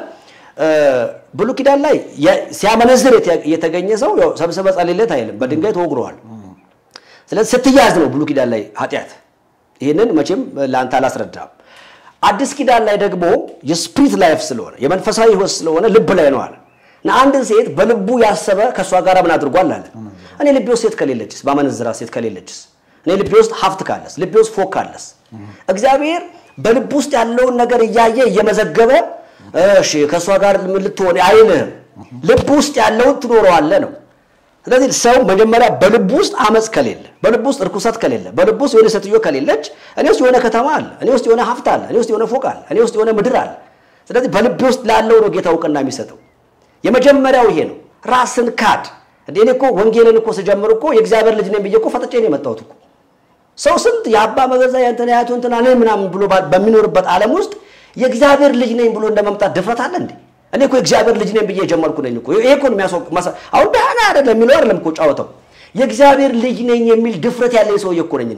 ብሉይ ኪዳን ላይ ሲያመነዝር የተገኘ ሰው ሰብስበ ጸልይለት አይልም፣ በድንጋይ ተወግረዋል። ስለዚህ ስትያዝ ነው ብሉይ ኪዳን ላይ ኃጢአት። ይህንን መቼም ለአንተ አላስረዳም። አዲስ ኪዳን ላይ ደግሞ የስፕሪት ላይፍ ስለሆነ የመንፈሳዊ ሕይወት ስለሆነ ልብ ላይ ነው አለ እና አንድን ሴት በልቡ ያሰበ ከእሷ ጋር ምን አድርጓል አለ። እኔ ልቤ ውስጥ ሴት ከሌለችስ፣ ባመነዝራ ሴት ከሌለችስ፣ እኔ ልቤ ውስጥ ሀብት ካለስ፣ ልቤ ውስጥ ፎቅ ካለስ፣ እግዚአብሔር በልብ ውስጥ ያለውን ነገር እያየ እየመዘገበ እሺ ከእሷ ጋር ምን ልትሆን አይልህም። ልብ ውስጥ ያለውን ትኖረዋለህ ነው። ስለዚህ ሰው መጀመሪያ በልብ ውስጥ አመፅ ከሌለ፣ በልብ ውስጥ እርኩሰት ከሌለ፣ በልብ ውስጥ የሆነ ሴትዮ ከሌለች፣ እኔ ውስጥ የሆነ ከተማ አለ፣ እኔ ውስጥ የሆነ ሀብት አለ፣ እኔ ውስጥ የሆነ ፎቅ አለ፣ እኔ ውስጥ የሆነ ምድር አለ። ስለዚህ በልቤ ውስጥ ላለው ነው ጌታ እውቅና የሚሰጠው። የመጀመሪያው ይሄ ነው። ራስን ካድ። እንደ እኔ እኮ ወንጌልን እኮ ስጀምር እኮ የእግዚአብሔር ልጅ ነኝ ብዬ እኮ ፈጥጬ ነው የመጣሁት እኮ። ሰው ስንት የአባ መገዛ የእንትና ያቱ እንትና ነኝ ምናምን ብሎ በሚኖርበት ዓለም ውስጥ የእግዚአብሔር ልጅ ነኝ ብሎ እንደመምጣት ድፍረት አለ እንዴ? እኔ እኮ የእግዚአብሔር ልጅ ነኝ ብዬ የጀመርኩ ነኝ እኮ። ይሄ እኮ ነው የሚያስወቅ አሁን ደህና አይደለም የሚለው አይደለም እኮ ጫወተው። የእግዚአብሔር ልጅ ነኝ የሚል ድፍረት ያለኝ ሰውዬ እኮ ነኝ እኔ።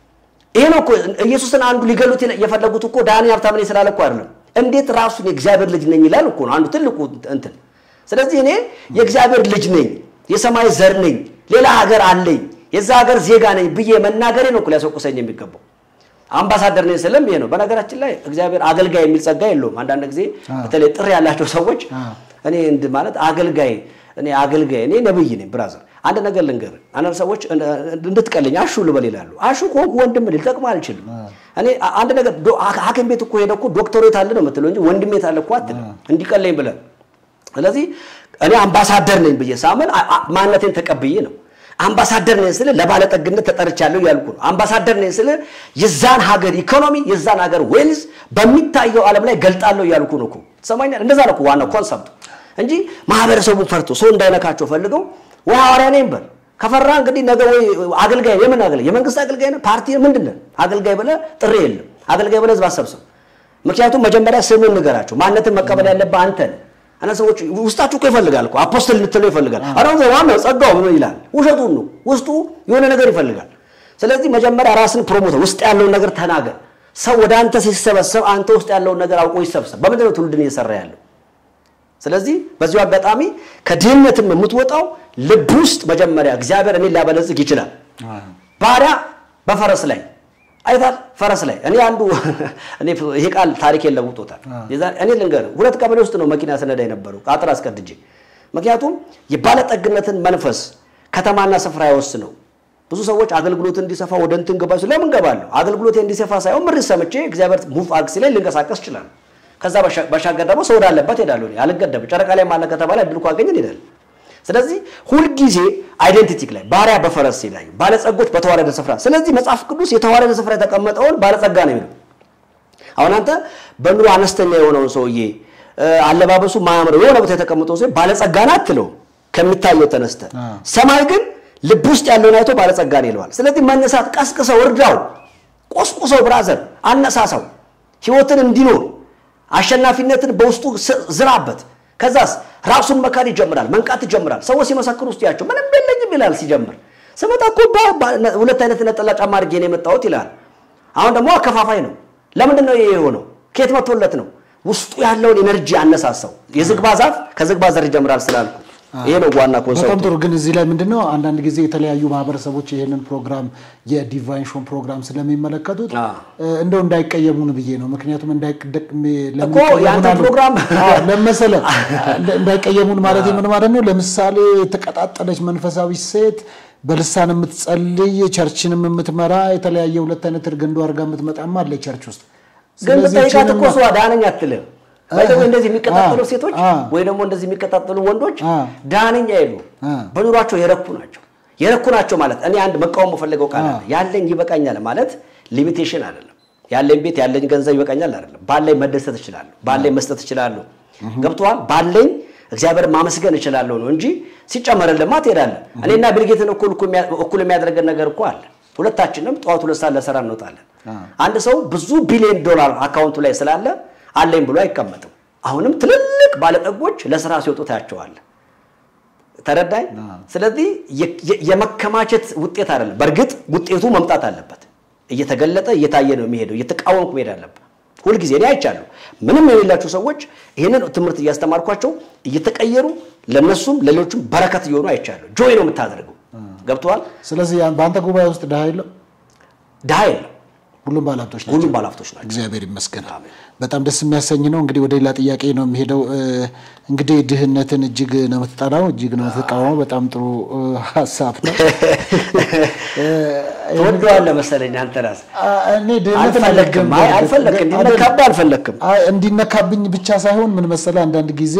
ይሄ ነው እኮ ኢየሱስን አንዱ ሊገሉት የፈለጉት እኮ ዳኒ ሀብታም ነኝ ስላለ እኮ አይደለም። እንዴት ራሱን የእግዚአብሔር ልጅ ነኝ ይላል እኮ ነው አንዱ ትልቁ እንትን። ስለዚህ እኔ የእግዚአብሔር ልጅ ነኝ፣ የሰማይ ዘር ነኝ፣ ሌላ ሀገር አለኝ፣ የዛ ሀገር ዜጋ ነኝ ብዬ መናገሬ ነው እኮ ሊያስወቅሰኝ የሚገባው። አምባሳደር ነኝ ስልም ይሄ ነው። በነገራችን ላይ እግዚአብሔር አገልጋይ የሚል ጸጋ የለውም። አንዳንድ ጊዜ በተለይ ጥሪ ያላቸው ሰዎች እኔ እንድ ማለት አገልጋይ እኔ አገልጋይ እኔ ነብይ ነኝ ብራዘር። አንድ ነገር ልንገር፣ አንዳንድ ሰዎች እንድትቀልኝ አሹ ልበል ይላሉ። አሹ ከሆንኩ ወንድም ልጠቅም አልችልም። እኔ አንድ ነገር ሐኪም ቤት እኮ ሄደ እኮ ዶክተሬት አለ ነው የምትለው እንጂ ወንድሜት አለ እኮ አትልም፣ እንዲቀለኝ ብለን። ስለዚህ እኔ አምባሳደር ነኝ ብዬ ሳምን ማንነቴን ተቀብዬ ነው አምባሳደር ነኝ ስል ለባለጠግነት ተጠርቻለሁ ያልኩ ነው። አምባሳደር ነኝ ስል የዛን ሀገር ኢኮኖሚ የዛን ሀገር ዌልዝ በሚታየው ዓለም ላይ ገልጣለሁ ያልኩ ነው እኮ ትሰማኛለህ? እንደዛ ነው እኮ ዋናው ኮንሰፕቱ እንጂ ማህበረሰቡን ፈርቶ ሰው እንዳይነካቸው ፈልገው ወይ ሐዋርያ ነኝ በል ከፈራ እንግዲህ ነገ ወይ አገልጋይ የምን አገልጋይ የመንግስት አገልጋይ ነው ፓርቲ ምንድን ነህ አገልጋይ ብለህ ጥሪ የለም አገልጋይ ብለህ ህዝብ አሰብስብ። ምክንያቱም መጀመሪያ ስምን ንገራቸው። ማንነትን መቀበል ያለብህ አንተ ነህ። እና ሰዎች ውስጣችሁ እኮ ይፈልጋል እኮ አፖስትል ልትለው ይፈልጋል። አሁን ዋናው ጸጋው ምን ይላል? ውሸቱን ነው። ውስጡ የሆነ ነገር ይፈልጋል። ስለዚህ መጀመሪያ ራስን ፕሮሞተር ውስጥ ያለውን ነገር ተናገር። ሰው ወደ አንተ ሲሰበሰብ አንተ ውስጥ ያለውን ነገር አውቆ ይሰብሰብ። በምንድን ነው ትውልድን እየሰራ ያለው? ስለዚህ በዚሁ አጋጣሚ ከድህነትም የምትወጣው ልብ ውስጥ መጀመሪያ እግዚአብሔር እኔን ሊያበለጽግ ይችላል። ባሪያ በፈረስ ላይ አይታል ፈረስ ላይ እኔ አንዱ እኔ ይሄ ቃል ታሪኬን ለውጦታል። እኔ ልንገርህ ሁለት ቀበሌ ውስጥ ነው መኪና ስነዳ የነበረው አጥር አስቀድጄ። ምክንያቱም የባለጠግነትን መንፈስ ከተማና ስፍራ አይወስነው። ብዙ ሰዎች አገልግሎት እንዲሰፋ ወደ እንትን ገባ ሲሉ ለምን ገባለሁ? አገልግሎት እንዲሰፋ ሳይሆን ምሪት ሰምቼ እግዚአብሔር ሙቭ አግሲ ላይ ልንቀሳቀስ ይችላል። ከዛ ባሻገር ደግሞ ሰው ወዳለበት ሄዳለሁ። አልገደብም። ጨረቃ ላይ ማለ ከተባለ እድል ካገኘን እንሄዳለን። ስለዚህ ሁልጊዜ አይደንቲቲ ላይ ባሪያ በፈረስ ላይ ባለጸጎች በተዋረደ ስፍራ። ስለዚህ መጽሐፍ ቅዱስ የተዋረደ ስፍራ የተቀመጠውን ባለጸጋ ነው የሚለው። አሁን አንተ በኑሮ አነስተኛ የሆነውን ሰውዬ አለባበሱ ማያምረው የሆነ ቦታ የተቀመጠውን ሰው ባለጸጋ ነው አትለውም፣ ከሚታየው ተነስተ። ሰማይ ግን ልብ ውስጥ ያለውን አይቶ ባለጸጋ ነው ይለዋል። ስለዚህ መነሳት፣ ቀስቅሰው፣ እርዳው፣ ቆስቁሰው፣ ብራዘር አነሳሳው፣ ህይወትን እንዲኖር አሸናፊነትን በውስጡ ዝራበት። ከዛስ ራሱን መካድ ይጀምራል፣ መንቃት ይጀምራል። ሰዎች ሲመሰክሩ ውስጥ ያቸው ምንም የለኝም ይላል። ሲጀምር ስመጣ እኮ ሁለት አይነት ነጠላ ጫማ አድርጌ ነው የመጣሁት ይላል። አሁን ደግሞ አከፋፋይ ነው። ለምንድን ነው ይሄ የሆነው? ከየት መጥቶለት ነው? ውስጡ ያለውን ኤነርጂ አነሳሳው። የዝግባ ዛፍ ከዝግባ ዘር ይጀምራል ስላልኩ ይሄ ነው ዋና ኮንሰፕቱ። በጣም ጥሩ። ግን እዚህ ላይ ምንድነው አንዳንድ ጊዜ የተለያዩ ማህበረሰቦች ይሄንን ፕሮግራም የዲቫይን ሾን ፕሮግራም ስለሚመለከቱት እንደው እንዳይቀየሙን ብዬ ነው። ምክንያቱም እኮ የአንተ ፕሮግራም ለመሰለ እንዳይቀየሙን ማለት ምን ማለት ነው? ለምሳሌ የተቀጣጠለች መንፈሳዊ ሴት በልሳን የምትጸልይ ቸርችንም የምትመራ የተለያየ ሁለት አይነት እርገንዶ አድርጋ የምትመጣማ አለ ቸርች ውስጥ ግን ብጠይቃት እኮ እሷ ዳነኝ አትልም። ወይ እንደዚህ የሚቀጣጠሉ ሴቶች ወይ ደግሞ እንደዚህ የሚቀጣጠሉ ወንዶች ዳነኝ አይሉ፣ በኑሯቸው የረኩ ናቸው። የረኩ ናቸው ማለት እኔ አንድ መቃወም የምፈልገው ቃል አለ። ያለኝ ይበቃኛል ማለት ሊሚቴሽን አይደለም። ያለኝ ቤት ያለኝ ገንዘብ ይበቃኛል አይደለም። ባለኝ መደሰት እችላለሁ፣ ባለኝ መስጠት እችላለሁ። ገብቶሃል? ባለኝ እግዚአብሔር ማመስገን እችላለሁ ነው እንጂ ሲጨመርልማ ትሄዳለህ። እኔና ቢልጌትን እኩል እኩል የሚያደርገን ነገር እኮ አለ። ሁለታችንም ጠዋት ሁለት ሰዓት ለስራ እንወጣለን። አንድ ሰው ብዙ ቢሊዮን ዶላር አካውንቱ ላይ ስላለ አለኝ ብሎ አይቀመጥም። አሁንም ትልልቅ ባለጠጎች ለስራ ሲወጡ ታያቸዋለህ። ተረዳኝ። ስለዚህ የመከማቸት ውጤት አይደለም። በእርግጥ ውጤቱ መምጣት አለበት። እየተገለጠ እየታየ ነው የሚሄደው። እየተቃወምኩ መሄድ አለበት። ሁልጊዜ እኔ አይቻለሁ። ምንም የሌላቸው ሰዎች ይህንን ትምህርት እያስተማርኳቸው እየተቀየሩ ለነሱም ለሌሎችም በረከት እየሆኑ አይቻለሁ። ጆይ ነው የምታደርገው። ገብተዋል። ስለዚህ በአንተ ጉባኤ ውስጥ ድሃ የለም፣ ድሃ የለም። ሁሉም ባለሀብቶች ናቸው። ሁሉም ባለሀብቶች ናቸው። እግዚአብሔር ይመስገን። በጣም ደስ የሚያሰኝ ነው። እንግዲህ ወደ ሌላ ጥያቄ ነው የሚሄደው። እንግዲህ ድህነትን እጅግ ነው የምትጠላው፣ እጅግ ነው የምትቃወመው። በጣም ጥሩ ሀሳብ ነው። ትወደዋለህ መሰለኝ አንተ ራስህ። እኔ ድህነትን አልፈለክም፣ አይ አልፈለክም፣ እንዲነካብህ አልፈለክም። እንዲነካብኝ ብቻ ሳይሆን ምን መሰለህ አንዳንድ ጊዜ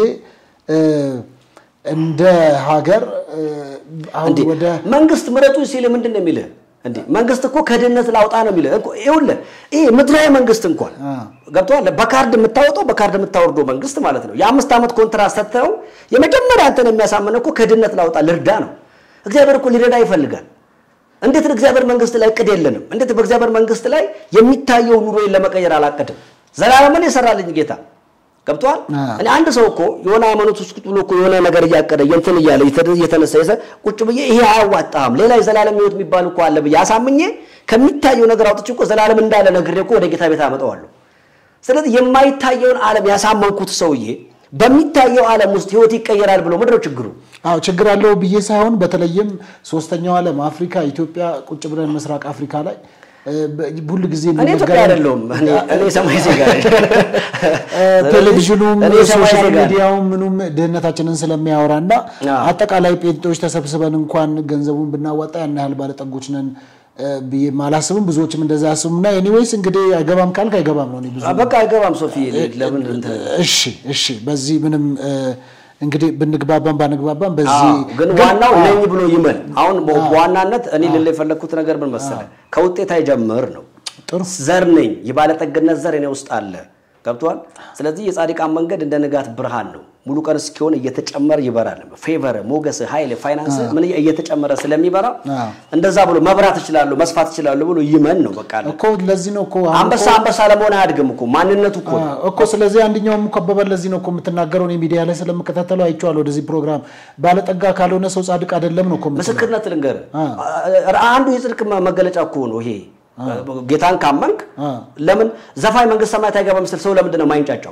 እንደ ሀገር አሁን እንዴ ወደ መንግስት ምረጡ ሲል ምንድን ነው የሚልህ? እንዴ መንግስት እኮ ከድህነት ላውጣ ነው የሚልህ እኮ። ይኸውልህ ይሄ ምድራዊ መንግስት እንኳን ገብቶሃል። በካርድ የምታወጣው በካርድ የምታወርደው መንግስት ማለት ነው። የአምስት ዓመት ኮንትራት ሰጥተው የመጀመሪያ አንተን የሚያሳምነው እኮ ከድህነት ላውጣ ልርዳ ነው። እግዚአብሔር እኮ ሊረዳ ይፈልጋል። እንዴት እግዚአብሔር መንግስት ላይ እቅድ የለንም? እንዴት በእግዚአብሔር መንግስት ላይ የሚታየው ኑሮዬን ለመቀየር አላቅድም? ዘላለምን የሰራልኝ ጌታ ገብቷል። እኔ አንድ ሰው እኮ የሆነ ሃይማኖት ውስጥ ቁጭ ብሎ እኮ የሆነ ነገር እያቀደ እንትን እያለ እየተነሳ የሰ ቁጭ ብዬ ይሄ አያዋጣህም ሌላ የዘላለም ህይወት የሚባል እኮ አለ ብዬ አሳምኜ ከሚታየው ነገር አውጥቼ እኮ ዘላለም እንዳለ ነግሬ እኮ ወደ ጌታ ቤት አመጣዋለሁ። ስለዚህ የማይታየውን ዓለም ያሳመንኩት ሰውዬ በሚታየው ዓለም ውስጥ ህይወት ይቀየራል ብሎ ምንድን ነው ችግሩ? አዎ ችግር አለው ብዬ ሳይሆን በተለይም ሶስተኛው ዓለም አፍሪካ፣ ኢትዮጵያ ቁጭ ብለን ምስራቅ አፍሪካ ላይ ሁሉ ጊዜ እኔ ኢትዮጵያ አይደለሁም። እኔ ሰማይ ዜጋ ነኝ። ቴሌቪዥኑም እኔ ሰማይ ሶሻል ዜጋ ነኝ። ሚዲያውም ምኑም ድህነታችንን ስለሚያወራ እና አጠቃላይ ጴንጤዎች ተሰብስበን እንኳን ገንዘቡን ብናዋጣ ያን ያህል ባለጠጎች ነን ብዬ አላስብም። ብዙዎችም እንደዛ ያስቡም እና ኤኒዌይስ እንግዲህ አይገባም ካልክ አይገባም ነው። እኔ ብዙ በቃ አይገባም ሶፊ ለምን እንትን እሺ እሺ፣ በዚህ ምንም እንግዲህ ብንግባባም ባንግባባም በዚህ አዎ፣ ግን ዋናው ነኝ ብሎ ይመን። አሁን በዋናነት እኔ ልል የፈለግኩት ነገር ምን መሰለህ፣ ከውጤት አይጀምር ነው። ጥሩ ዘር ነኝ፣ የባለጠግነት ዘር እኔ ውስጥ አለ። ገብቷል። ስለዚህ የጻድቃን መንገድ እንደ ንጋት ብርሃን ነው። ሙሉ ቀን እስኪሆን እየተጨመረ ይበራል። ፌቨር፣ ሞገስ፣ ኃይል፣ ፋይናንስ ምን እየተጨመረ ስለሚበራ እንደዛ ብሎ መብራት እችላለሁ መስፋት እችላለሁ ብሎ ይመን ነው። በቃ እኮ ለዚህ ነው እኮ አሁን አንበሳ አንበሳ ለመሆን አያድግም እኮ ማንነቱ እኮ ነው። እኮ ስለዚህ አንደኛውም እኮ አባባል ለዚህ ነው እኮ የምትናገረው። እኔ ሚዲያ ላይ ስለምከታተለው አይቼዋለሁ። ወደዚህ ፕሮግራም ባለጠጋ ካልሆነ ሰው ጻድቅ አይደለም ነው እኮ የምትለው። ምስክርነት ልንገርህ፣ አንዱ የጽድቅ መገለጫ እኮ ነው ይሄ። ጌታን ካመንክ ለምን ዘፋኝ መንግስት ሰማያት አይገባም ስል ሰው ለምንድን ነው ማይንጫጫው?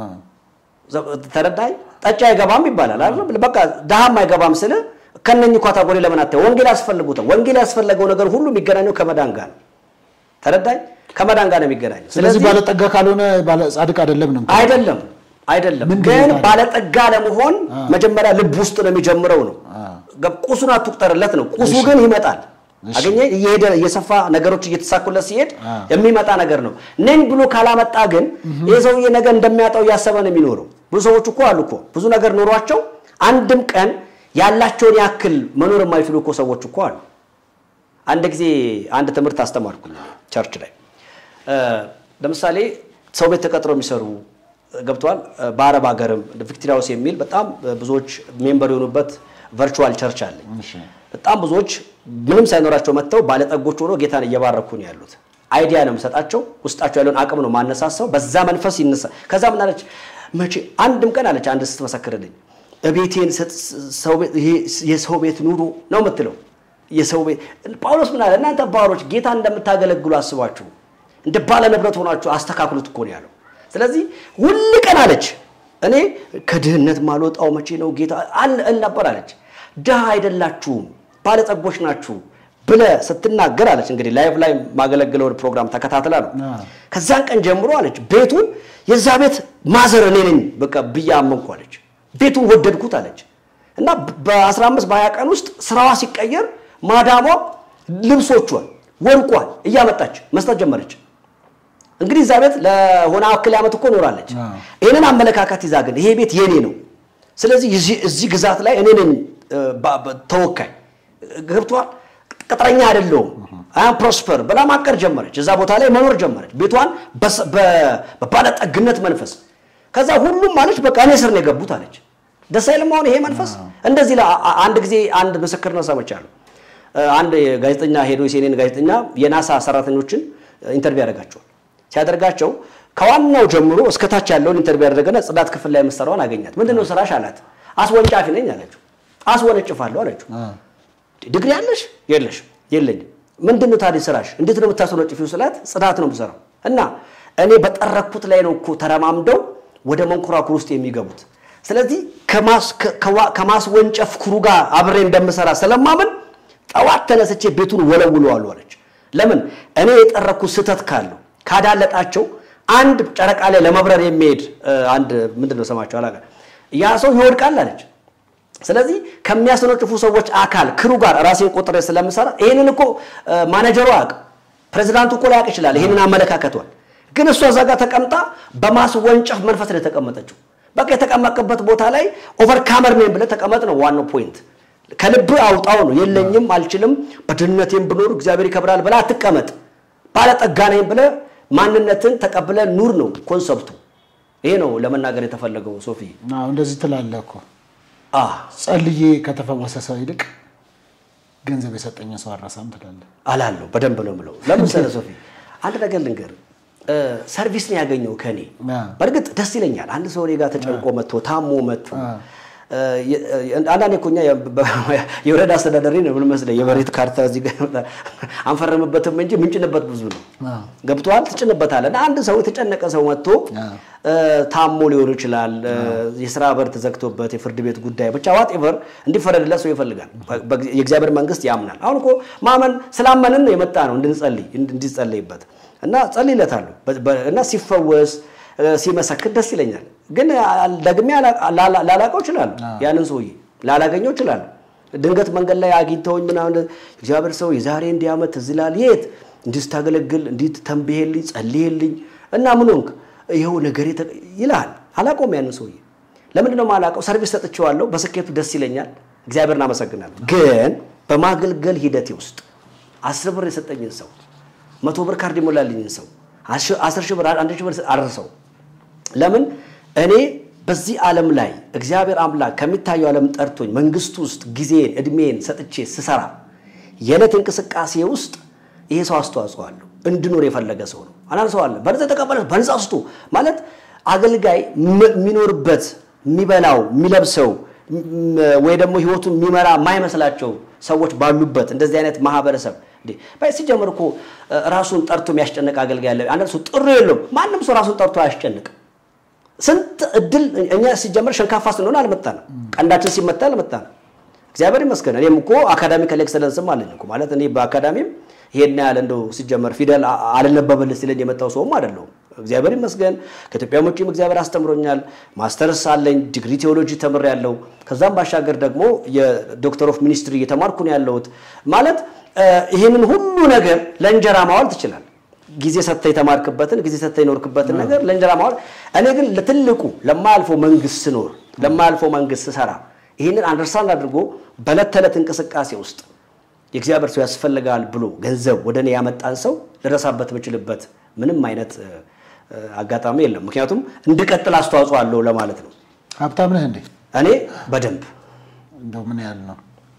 ተረዳኝ። ጠጪ አይገባም ይባላል አይደል? በቃ ድሃም አይገባም ስል ከነኚህ ካታጎሪ ለምን አታየው? ወንጌል ያስፈልጉታል። ወንጌል ያስፈለገው ነገር ሁሉ የሚገናኘው ከመዳን ጋር ነው። ተረዳኝ። ከመዳን ጋር ነው የሚገናኘው። ስለዚህ ባለጠጋ ካልሆነ ባለ- ጻድቅ አይደለም ነው የምትለው። አይደለም አይደለም። ምንድን ግን ነው ታዲያ? ባለጠጋ ለመሆን መጀመሪያ ልብ ውስጥ ነው የሚጀምረው ነው። ቁሱን አትቁጠርለት ነው። ቁሱ ግን ይመጣል። አገኘ እየሄደ እየሰፋ ነገሮች እየተሳኩለት ሲሄድ የሚመጣ ነገር ነው። ነኝ ብሎ ካላመጣ ግን ይህ ሰውዬ ነገ እንደሚያጣው እያሰበ ነው የሚኖረው። ብዙ ሰዎች እኮ አሉ እኮ ብዙ ነገር ኖሯቸው አንድም ቀን ያላቸውን ያክል መኖር የማይችሉ እኮ ሰዎች እኮ አሉ። አንድ ጊዜ አንድ ትምህርት አስተማርኩኝ ቸርች ላይ እ ለምሳሌ ሰው ቤት ተቀጥረው የሚሰሩ ገብተዋል። በአረብ ሀገርም ቪክቶሪያ ሃውስ የሚል በጣም ብዙዎች ሜምበር የሆኑበት ቨርቹዋል ቸርች አለ። በጣም ብዙዎች ምንም ሳይኖራቸው መጥተው ባለጠጎች ሆኖ ጌታን እየባረኩ ነው ያሉት። አይዲያ ነው የምሰጣቸው፣ ውስጣቸው ያለውን አቅም ነው ማነሳሳው። በዛ መንፈስ ይነሳ። ከዛ ምን አለች መቼ አንድም ቀን አለች አንድ ስትመሰክርልኝ እቤቴን ሰው ቤት ይሄ የሰው ቤት ኑሮ ነው የምትለው የሰው ቤት ጳውሎስ ምን አለ? እናንተ ባሮች ጌታን እንደምታገለግሉ አስባችሁ እንደ ባለ ንብረት ሆናችሁ አስተካክሉት እኮ ነው ያለው። ስለዚህ ሁል ቀን አለች እኔ ከድህነት ማልወጣው መቼ ነው ጌታ አለ እል ነበር አለች። ድሃ አይደላችሁም ባለጸጎች ናችሁ ብለ ስትናገር አለች እንግዲህ ላይቭ ላይ ማገለግለውን ፕሮግራም ተከታትላ ነው። ከዛን ቀን ጀምሮ አለች ቤቱን የዛ ቤት ማዘር እኔ ነኝ በቃ ብዬ አመንኩ አለች። ቤቱን ወደድኩት አለች እና በ15 በ20 ቀን ውስጥ ስራዋ ሲቀየር ማዳሟ ልብሶቿን ወርቋን እያመጣች መስጠት ጀመረች። እንግዲህ እዛ ቤት ለሆነ አክል ዓመት እኮ ኖራለች። ይህንን አመለካከት ይዛ ግን ይሄ ቤት የኔ ነው፣ ስለዚህ እዚህ ግዛት ላይ እኔ ነኝ ተወካይ፣ ገብቷል፣ ቅጥረኛ አይደለሁም፣ አም ፕሮስፐር ብላ ማቀር ጀመረች። እዛ ቦታ ላይ መኖር ጀመረች፣ ቤቷን በባለጠግነት መንፈስ። ከዛ ሁሉም ማለች በቃ እኔ ስር ነው የገቡት አለች። ደስ አይልም? አሁን ይሄ መንፈስ እንደዚህ ላ- አ- አንድ ጊዜ አንድ ምስክርነት ሰምቻለሁ። እ፣ አንድ ጋዜጠኛ ሄዶ የሴኔን ጋዜጠኛ የናሳ ሰራተኞችን ኢንተርቪው ያደርጋቸዋል። ሲያደርጋቸው ከዋናው ጀምሮ እስከታች ያለውን ኢንተርቪው ያደረገና ጽዳት ክፍል ላይ የምትሰራውን አገኛት። ምንድን ነው ስራሽ አላት። አስወንጫፊ ነኝ አለችው። አስወነጭፋለሁ አለችው። ዲግሪ አለሽ? የለሽ? የለኝም። ምንድን ነው ታዲያ ስራሽ? እንዴት ነው የምታስወነጭፊው ስላት ጽዳት ነው የምሰራው። እና እኔ በጠረኩት ላይ ነው እኮ ተረማምደው ወደ መንኮራኩር ውስጥ የሚገቡት። ስለዚህ ከማስ- ከ- ከዋ- ከማስወንጨፍ ኩሩ ጋር አብሬ እንደምሰራ ስለማምን ጠዋት ተነስቼ ቤቱን ወለውለዋለሁ አለች። ለምን እኔ የጠረኩት ስህተት ካለው ካዳለጣቸው አንድ ጨረቃ ላይ ለመብረር የሚሄድ እ፣ አንድ ምንድን ነው ስማቸው አላውቅም ያ ሰው ይወድቃል አለች። ስለዚህ ከሚያስነጭፉ ሰዎች አካል ክሩ ጋር ራሴን ቆጥሬ ስለምሰራ ይህንን እኮ እ፣ ማኔጀሩ አያውቅም። ፕሬዚዳንቱ እኮ ላያውቅ ይችላል ይህንን አመለካከቷል። ግን እሷ እዛ ጋር ተቀምጣ በማስወንጨፍ መንፈስ ነው የተቀመጠችው። በቃ የተቀመጥበት ቦታ ላይ ኦቨርካመር ነኝ ብለህ ተቀመጥ ነው ዋናው ፖይንት። ከልብ አውጣው ነው። የለኝም፣ አልችልም፣ በድህነቴም ብኖር እግዚአብሔር ይከብራል ብለህ አትቀመጥ። ባለጠጋ ነኝ ብለህ ማንነትን ተቀብለ ኑር ነው ኮንሰፕቱ። ይሄ ነው ለመናገር የተፈለገው ሶፊ። አዎ፣ እንደዚህ ትላለህ እኮ አህ ጸልዬ ከተፈወሰ ሰው ይልቅ ገንዘብ የሰጠኝን ሰው አረሳም ትላለህ። አላለሁ በደንብ ነው የምለው። ለምን ስለ ሶፊ አንድ ነገር ልንገር፣ ሰርቪስ ነው ያገኘው ከኔ። አ። በእርግጥ ደስ ይለኛል አንድ ሰው እኔ ጋር ተጨንቆ መጥቶ ታሞ መጥቶ አንዳንዴ እኮ እኛ የወረዳ አስተዳዳሪ ነው ምን መስለህ የመሬት ካርታ እዚህ ጋር ያመጣል። አንፈርምበትም እንጂ ምንጭንበት ብዙ ነው። አዎ። ገብቶሃል? ትጭንበታለህ። እና አንድ ሰው የተጨነቀ ሰው መጥቶ አዎ። ታሞ ሊሆን ይችላል፣ የስራ በር ተዘግቶበት የፍርድ ቤት ጉዳይ ብቻ ዋቴቨር እንዲፈረድለት ሰው ይፈልጋል። በ- የእግዚአብሔር መንግስት ያምናል። አሁን እኮ ማመን ስላመንን ነው የመጣ ነው እንድንጸልይ እንዲጸለይበት እና ጸልይለታለሁ በ- በ- እና ሲፈወስ እ፣ ሲመሰክር ደስ ይለኛል። ግን አ- ደግሜ አላ- ላላ- ላላቀው እችላለሁ ያንን ሰውዬ ላላገኘው እችላለሁ። ድንገት መንገድ ላይ አግኝተውኝ ምናምን እግዚአብሔር ሰው የዛሬ እንዲህ ዓመት ትዝ ይልሃል የት እንዲህ ስታገለግል እንዲህ ተንብሄልኝ ጸልይልኝ እና ምን ሆንክ ይኸው ነገሬ ተቀ- ይልሃል። አላውቀውም ያንን ሰውዬ ለምንድን ነው የማላውቀው? ሰርቪስ ሰጥቼዋለሁ። በስኬቱ ደስ ይለኛል። እግዚአብሔርን አመሰግናለሁ። ግን በማገልገል ሂደቴ ውስጥ አስር ብር የሰጠኝን ሰው መቶ ብር ካርድ የሞላልኝን ሰው አሽ- አስር ሺህ ብር አንድ ሺህ ብር አርሰው ለምን እኔ በዚህ ዓለም ላይ እግዚአብሔር አምላክ ከሚታየው ዓለም ጠርቶኝ መንግስቱ ውስጥ ጊዜን እድሜን ሰጥቼ ስሰራ የዕለት እንቅስቃሴ ውስጥ ይሄ ሰው አስተዋጽኦ አለው። እንድኖር የፈለገ ሰው ነው። አንዳንድ ሰው አለ በነፃ የተቀበለ በነፃ ስጡ ማለት አገልጋይ ም- የሚኖርበት የሚበላው የሚለብሰው ም- ወይ ደግሞ ህይወቱን የሚመራ የማይመስላቸው ሰዎች ባሉበት እንደዚህ አይነት ማህበረሰብ እንዴ ባይ ሲጀምር እኮ እ፣ ራሱን ጠርቶ የሚያስጨንቅ አገልጋይ አለ። አንዳንድ ሰው ጥሩ የለውም። ማንም ሰው ራሱን ጠርቶ አያስጨንቅም። ስንት እድል እኛ ሲጀመር ሸንካፋ ስንሆን አልመጣንም። ቀንዳችን ሲመታ አልመጣንም። እግዚአብሔር ይመስገን። እኔም እኮ አካዳሚካል ኤክሰለንስም አለኝ እኮ ማለት እኔ በአካዳሚም ይሄን ያህል እንደው ሲጀመር ፊደል አ- አልነበበልህ ሲለኝ የመጣው ሰውም አይደለሁም። እግዚአብሔር ይመስገን። ከኢትዮጵያ ውጭም እግዚአብሔር አስተምሮኛል። ማስተርስ አለኝ፣ ዲግሪ ቴዎሎጂ ተምሬያለሁ። ከዛም ባሻገር ደግሞ የዶክተር ኦፍ ሚኒስትሪ እየተማርኩ ነው ያለሁት። ማለት እ፣ ይህንን ሁሉ ነገር ለእንጀራ ማዋል ትችላል ጊዜ ሰጥተህ የተማርክበትን ጊዜ ሰጥተህ የኖርክበትን ነገር ለእንጀራ ማዋል። እኔ ግን ለትልቁ ለማያልፈው መንግስት ስኖር ለማያልፈው መንግስት ስሰራ ይህንን አንደርስታንድ አድርጎ በዕለት ተዕለት እንቅስቃሴ ውስጥ የእግዚአብሔር ሰው ያስፈልጋል ብሎ ገንዘብ ወደ እኔ ያመጣን ሰው ልረሳበት የምችልበት ምንም አይነት እ፣ እ፣ አጋጣሚ የለም። ምክንያቱም እንድቀጥል አስተዋጽኦ አለው ለማለት ነው። ሀብታም ነህ እንዴ? እኔ በደንብ እንደው ምን ያህል ነው?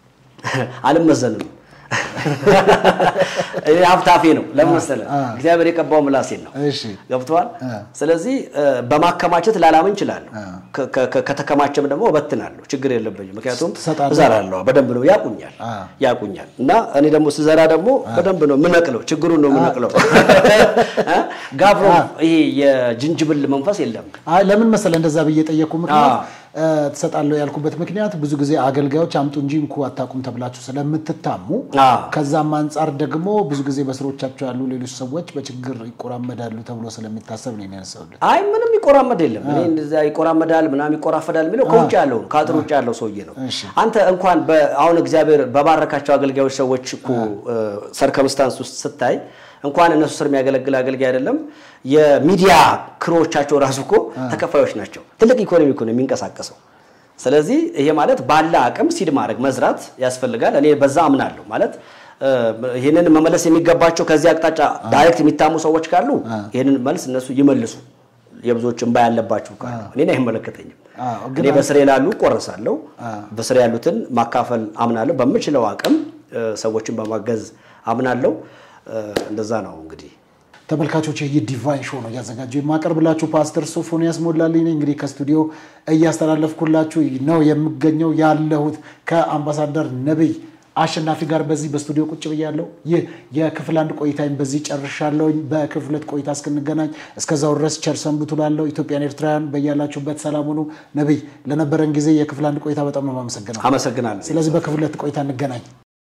አልመዘንም። እኔ ሀብታፌ ነው። ለምን መሰለህ? አ። እግዚአብሔር የቀባው ምላሴን ነው። እሺ ገብተዋል። አ። ስለዚህ እ፣ በማከማቸት ላላምን እችላለሁ። አ። ከ- ከ- ከተከማቸም ደግሞ እበትናለሁ። ችግር የለብኝም። ምክንያቱም ትሰጣለህ? እዘራለሁ። በደንብ ነው ያቁኛል አ። ያቁኛል። እና እኔ ደግሞ ስዘራ ደግሞ በደንብ ነው ምነቅለው። ችግሩን ነው ምነቅለው። ጋብሮ ይሄ የጅንጅብል መንፈስ የለም። አይ ለምን መሰለህ እንደዛ ብዬ ጠየቅኩ ምክንያት አዎ። እ፣ ትሰጣለሁ ያልኩበት ምክንያት ብዙ ጊዜ አገልጋዮች አምጡ እንጂ እንኩ አታውቁም ተብላችሁ ስለምትታሙ አዎ። ከዛም አንጻር ደግሞ ብዙ ጊዜ በስሮቻቸው ያሉ ሌሎች ሰዎች በችግር ይቆራመዳሉ ተብሎ ስለሚታሰብ ነው የሚያነሳውልህ። አይ ምንም ይቆራመድ የለም። እኔ እንደዚያ ይቆራመዳል ምናምን ይቆራፈዳል የሚለው ከውጭ ያለው ነው፣ ከአጥር ውጭ ያለው ሰውዬ ነው። እሺ። አንተ እንኳን በ- አሁን እግዚአብሔር በባረካቸው አገልጋዮች ሰዎች እኮ ሰርከምስታንስ ውስጥ ስታይ እንኳን እነሱ ስር የሚያገለግል አገልጋይ አይደለም የሚዲያ ክሮዎቻቸው ራሱ እኮ ተከፋዮች ናቸው። ትልቅ ኢኮኖሚ እኮ ነው የሚንቀሳቀሰው። ስለዚህ ይሄ ማለት ባለ አቅም ሲድ ማድረግ መዝራት ያስፈልጋል። እኔ በዛ አምናለሁ። ማለት እ፣ ይህንን መመለስ የሚገባቸው ከዚህ አቅጣጫ ዳይሬክት የሚታሙ ሰዎች ካሉ ይህንን መልስ እነሱ ይመልሱ። የብዙዎች እንባ ያለባችሁ ካሉ እኔን አይመለከተኝም። አዎ፣ እኔ በስሬ ላሉ ቆርሳለሁ። በስሬ ያሉትን ማካፈል አምናለሁ። በምችለው አቅም እ፣ ሰዎችን በማገዝ አምናለሁ። እ፣ እንደዛ ነው እንግዲህ ተመልካቾች ይህ ዲቫይን ሾው ነው እያዘጋጀው የማቀርብላችሁ ፓስተር ሶፎንያስ ሞላልኝ ነኝ። እንግዲህ ከስቱዲዮ እያስተላለፍኩላችሁ ነው የምገኘው ያለሁት ከአምባሳደር ነቢይ አሸናፊ ጋር በዚህ በስቱዲዮ ቁጭ ብያለሁ። ይህ የክፍል አንድ ቆይታይም በዚህ ጨርሻለሁኝ። በክፍል ሁለት ቆይታ እስክንገናኝ እስከዛው ድረስ ቸር ሰንብቱ። ላለው ኢትዮጵያን ኤርትራውያን በያላችሁበት ሰላም ሁኑ። ነቢይ ለነበረን ጊዜ የክፍል አንድ ቆይታ በጣም ነው የማመሰግነው። አመሰግናለሁ። ስለዚህ በክፍል ሁለት ቆይታ እንገናኝ።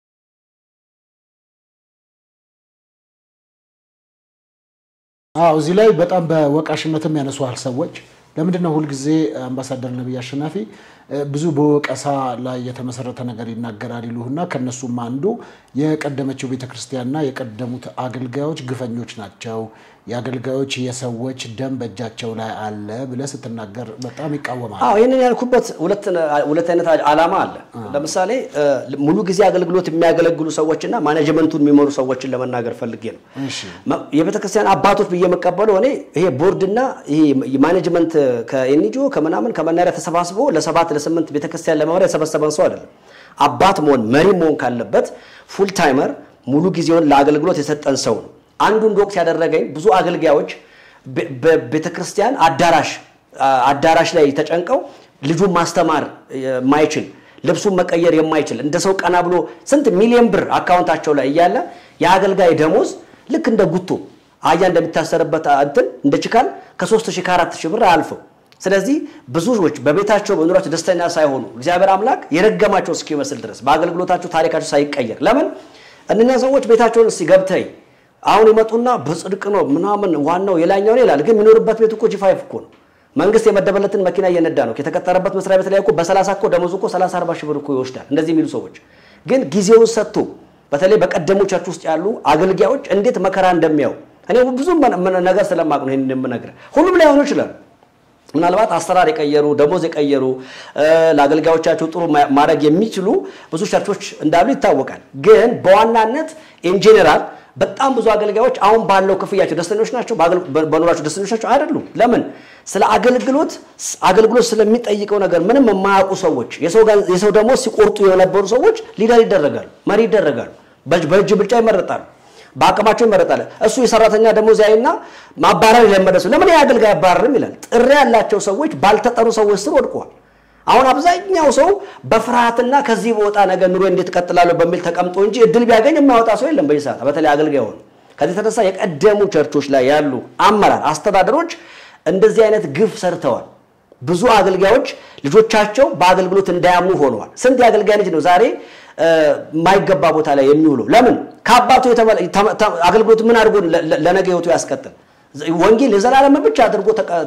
አዎ እዚህ ላይ በጣም በወቃሽነትም ያነሷል ሰዎች። ለምንድን ነው ሁልጊዜ አምባሳደር ነቢይ አሸናፊ እ፣ ብዙ በወቀሳ ላይ የተመሰረተ ነገር ይናገራል ይሉህና ከነሱም አንዱ የቀደመችው ቤተክርስቲያንና የቀደሙት አገልጋዮች ግፈኞች ናቸው፣ የአገልጋዮች የሰዎች ደም በእጃቸው ላይ አለ ብለህ ስትናገር በጣም ይቃወማል። አዎ ይህንን ያልኩበት ሁለት ሁለት አይነት ዓላማ አለ። ለምሳሌ እ፣ ሙሉ ጊዜ አገልግሎት የሚያገለግሉ ሰዎችና ማኔጅመንቱን የሚመሩ ሰዎችን ለመናገር ፈልጌ ነው። እሺ የቤተ ክርስቲያን አባቶች ብዬ የምቀበለው እኔ ይሄ ቦርድና ይሄ ማኔጅመንት ከኤንጂኦ ከምናምን ከመናሪያ ተሰባስቦ ለሰባት ለስምንት ቤተክርስቲያን ለመምሪያ የተሰበሰበን ሰው አይደለም። አባት መሆን መሪ መሆን ካለበት ፉል ታይመር ሙሉ ጊዜውን ለአገልግሎት የሰጠን ሰው ነው። አንዱ እንደ ወቅት ያደረገኝ ብዙ አገልጋዮች በቤተ ክርስቲያን አዳራሽ አዳራሽ ላይ ተጨንቀው ልጁን ማስተማር የማይችል ልብሱን መቀየር የማይችል እንደ ሰው ቀና ብሎ ስንት ሚሊዮን ብር አካውንታቸው ላይ እያለ የአገልጋይ ደሞዝ ልክ እንደ ጉቶ አህያ እንደሚታሰርበት እንትን እንደ ችካል ከሶስት ሺህ ከአራት ሺህ ብር አያልፈው። ስለዚህ ብዙዎች በቤታቸው በኑሯቸው ደስተኛ ሳይሆኑ እግዚአብሔር አምላክ የረገማቸው እስኪመስል ድረስ በአገልግሎታቸው ታሪካቸው ሳይቀየር ለምን እነኛ ሰዎች ቤታቸውን እስኪ ገብተይ አሁን ይመጡና በጽድቅ ነው ምናምን ዋናው የላኛው ነው ይላል። ግን የሚኖርበት ቤት እኮ ጂፋይፍ እኮ ነው። መንግስት የመደበለትን መኪና እየነዳ ነው። የተቀጠረበት መስሪያ ቤት ላይ እኮ በሰላሳ እኮ ደሞዙ እኮ ሰላሳ አርባ ሺህ ብር እኮ ይወስዳል። እንደዚህ የሚሉ ሰዎች ግን ጊዜውን ሰጥቶ በተለይ በቀደሙ ቸርች ውስጥ ያሉ አገልጋዮች እንዴት መከራ እንደሚያው እኔ ብዙ ነገር ስለማቅ ነው ይህን የምነግርህ። ሁሉም ላይሆኑ ይችላል። ምናልባት አሰራር የቀየሩ ደሞዝ የቀየሩ ለአገልጋዮቻቸው ጥሩ ማድረግ የሚችሉ ብዙ ቸርቾች እንዳሉ ይታወቃል። ግን በዋናነት ኢንጄኔራል በጣም ብዙ አገልጋዮች አሁን ባለው ክፍያቸው ደስተኞች ናቸው፣ በኑሯቸው ደስተኞች ናቸው አይደሉም። ለምን? ስለ አገልግሎት አገልግሎት ስለሚጠይቀው ነገር ምንም የማያውቁ ሰዎች የሰው ደሞዝ ሲቆርጡ የነበሩ ሰዎች ሊደር ይደረጋሉ፣ መሪ ይደረጋሉ፣ በእጅ ብልጫ ይመረጣሉ፣ በአቅማቸው ይመረጣል። እሱ የሰራተኛ ደሞዝ ያይና ማባረር የለመደ ሰው ለምን አገልጋይ አባረርም ይላል። ጥሪ ያላቸው ሰዎች ባልተጠሩ ሰዎች ስር ወድቀዋል። አሁን አብዛኛው ሰው በፍርሃትና ከዚህ በወጣ ነገር ኑሮ እንዴት እቀጥላለሁ በሚል ተቀምጦ እንጂ እድል ቢያገኝ የማያወጣ ሰው የለም በዚህ ሰዓት፣ በተለይ አገልጋይ ሆኑ። ከዚህ የተነሳ የቀደሙ ቸርቾች ላይ ያሉ አመራር አስተዳደሮች እንደዚህ አይነት ግፍ ሰርተዋል። ብዙ አገልጋዮች ልጆቻቸው በአገልግሎት እንዳያምኑ ሆነዋል። ስንት የአገልጋይ ልጅ ነው ዛሬ የማይገባ ቦታ ላይ የሚውለው? ለምን ከአባቱ አገልግሎት ምን አድርጎ ለነገ ህይወቱ ያስቀጥል? ወንጌል የዘላለም ብቻ አድርጎ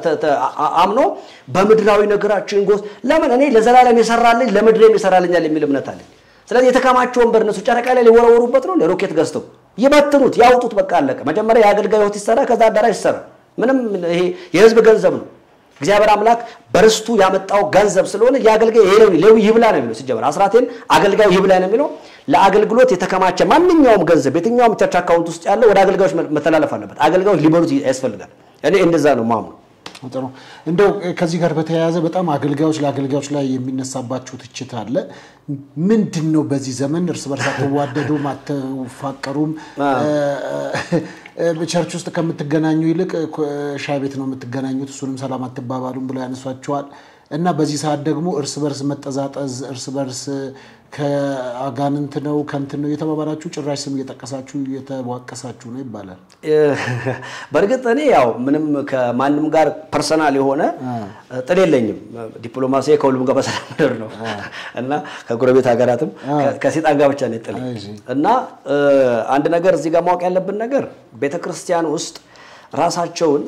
አምኖ በምድራዊ ነገራችን ጎስ ለምን እኔ ለዘላለም የሰራልኝ ለምድሬም ይሰራልኛል የሚል እምነት አለኝ። ስለዚህ የተከማቸውን በር እነሱ ጨረቃ ላይ ሊወረወሩበት ነው። ሮኬት ገዝተው ይበትኑት፣ ያውጡት፣ በቃ አለቀ። መጀመሪያ የአገልጋይ ህይወት ይሰራ፣ ከዛ አዳራሽ ይሰራ። ምንም ይሄ የህዝብ ገንዘብ ነው። እግዚአብሔር አምላክ በርስቱ ያመጣው ገንዘብ ስለሆነ የአገልጋይ ሌዊ ይብላ ነው የሚለው። ሲጀመር አስራቴን አገልጋዩ ይብላ ነው የሚለው። ለአገልግሎት የተከማቸ ማንኛውም ገንዘብ የትኛውም ቸርች አካውንት ውስጥ ያለው ወደ አገልጋዮች መተላለፍ አለበት። አገልጋዮች ሊበሉት ያስፈልጋል። እኔ እንደዛ ነው ማምኑ። ጥሩ እንደው ከዚህ ጋር በተያያዘ በጣም አገልጋዮች ለአገልጋዮች ላይ የሚነሳባችሁ ትችት አለ። ምንድን ነው በዚህ ዘመን እርስ በርስ አትዋደዱም፣ አትፋቀሩም፣ ቸርች ውስጥ ከምትገናኙ ይልቅ ሻይ ቤት ነው የምትገናኙት፣ እሱንም ሰላም አትባባሉም ብለው ያነሷቸዋል። እና በዚህ ሰዓት ደግሞ እርስ በርስ መጠዛጠዝ፣ እርስ በርስ ከአጋንንት ነው ከንትን ነው የተባባላችሁ ጭራሽ ስም እየጠቀሳችሁ እየተዋቀሳችሁ ነው ይባላል። በእርግጥ እኔ ያው ምንም ከማንም ጋር ፐርሰናል የሆነ ጥል የለኝም። ዲፕሎማሲ ከሁሉም ጋር በሰላም ምድር ነው እና ከጎረቤት ሀገራትም ከሴጣን ጋር ብቻ ነው ጥል እና አንድ ነገር እዚህ ጋር ማወቅ ያለብን ነገር ቤተክርስቲያን ውስጥ ራሳቸውን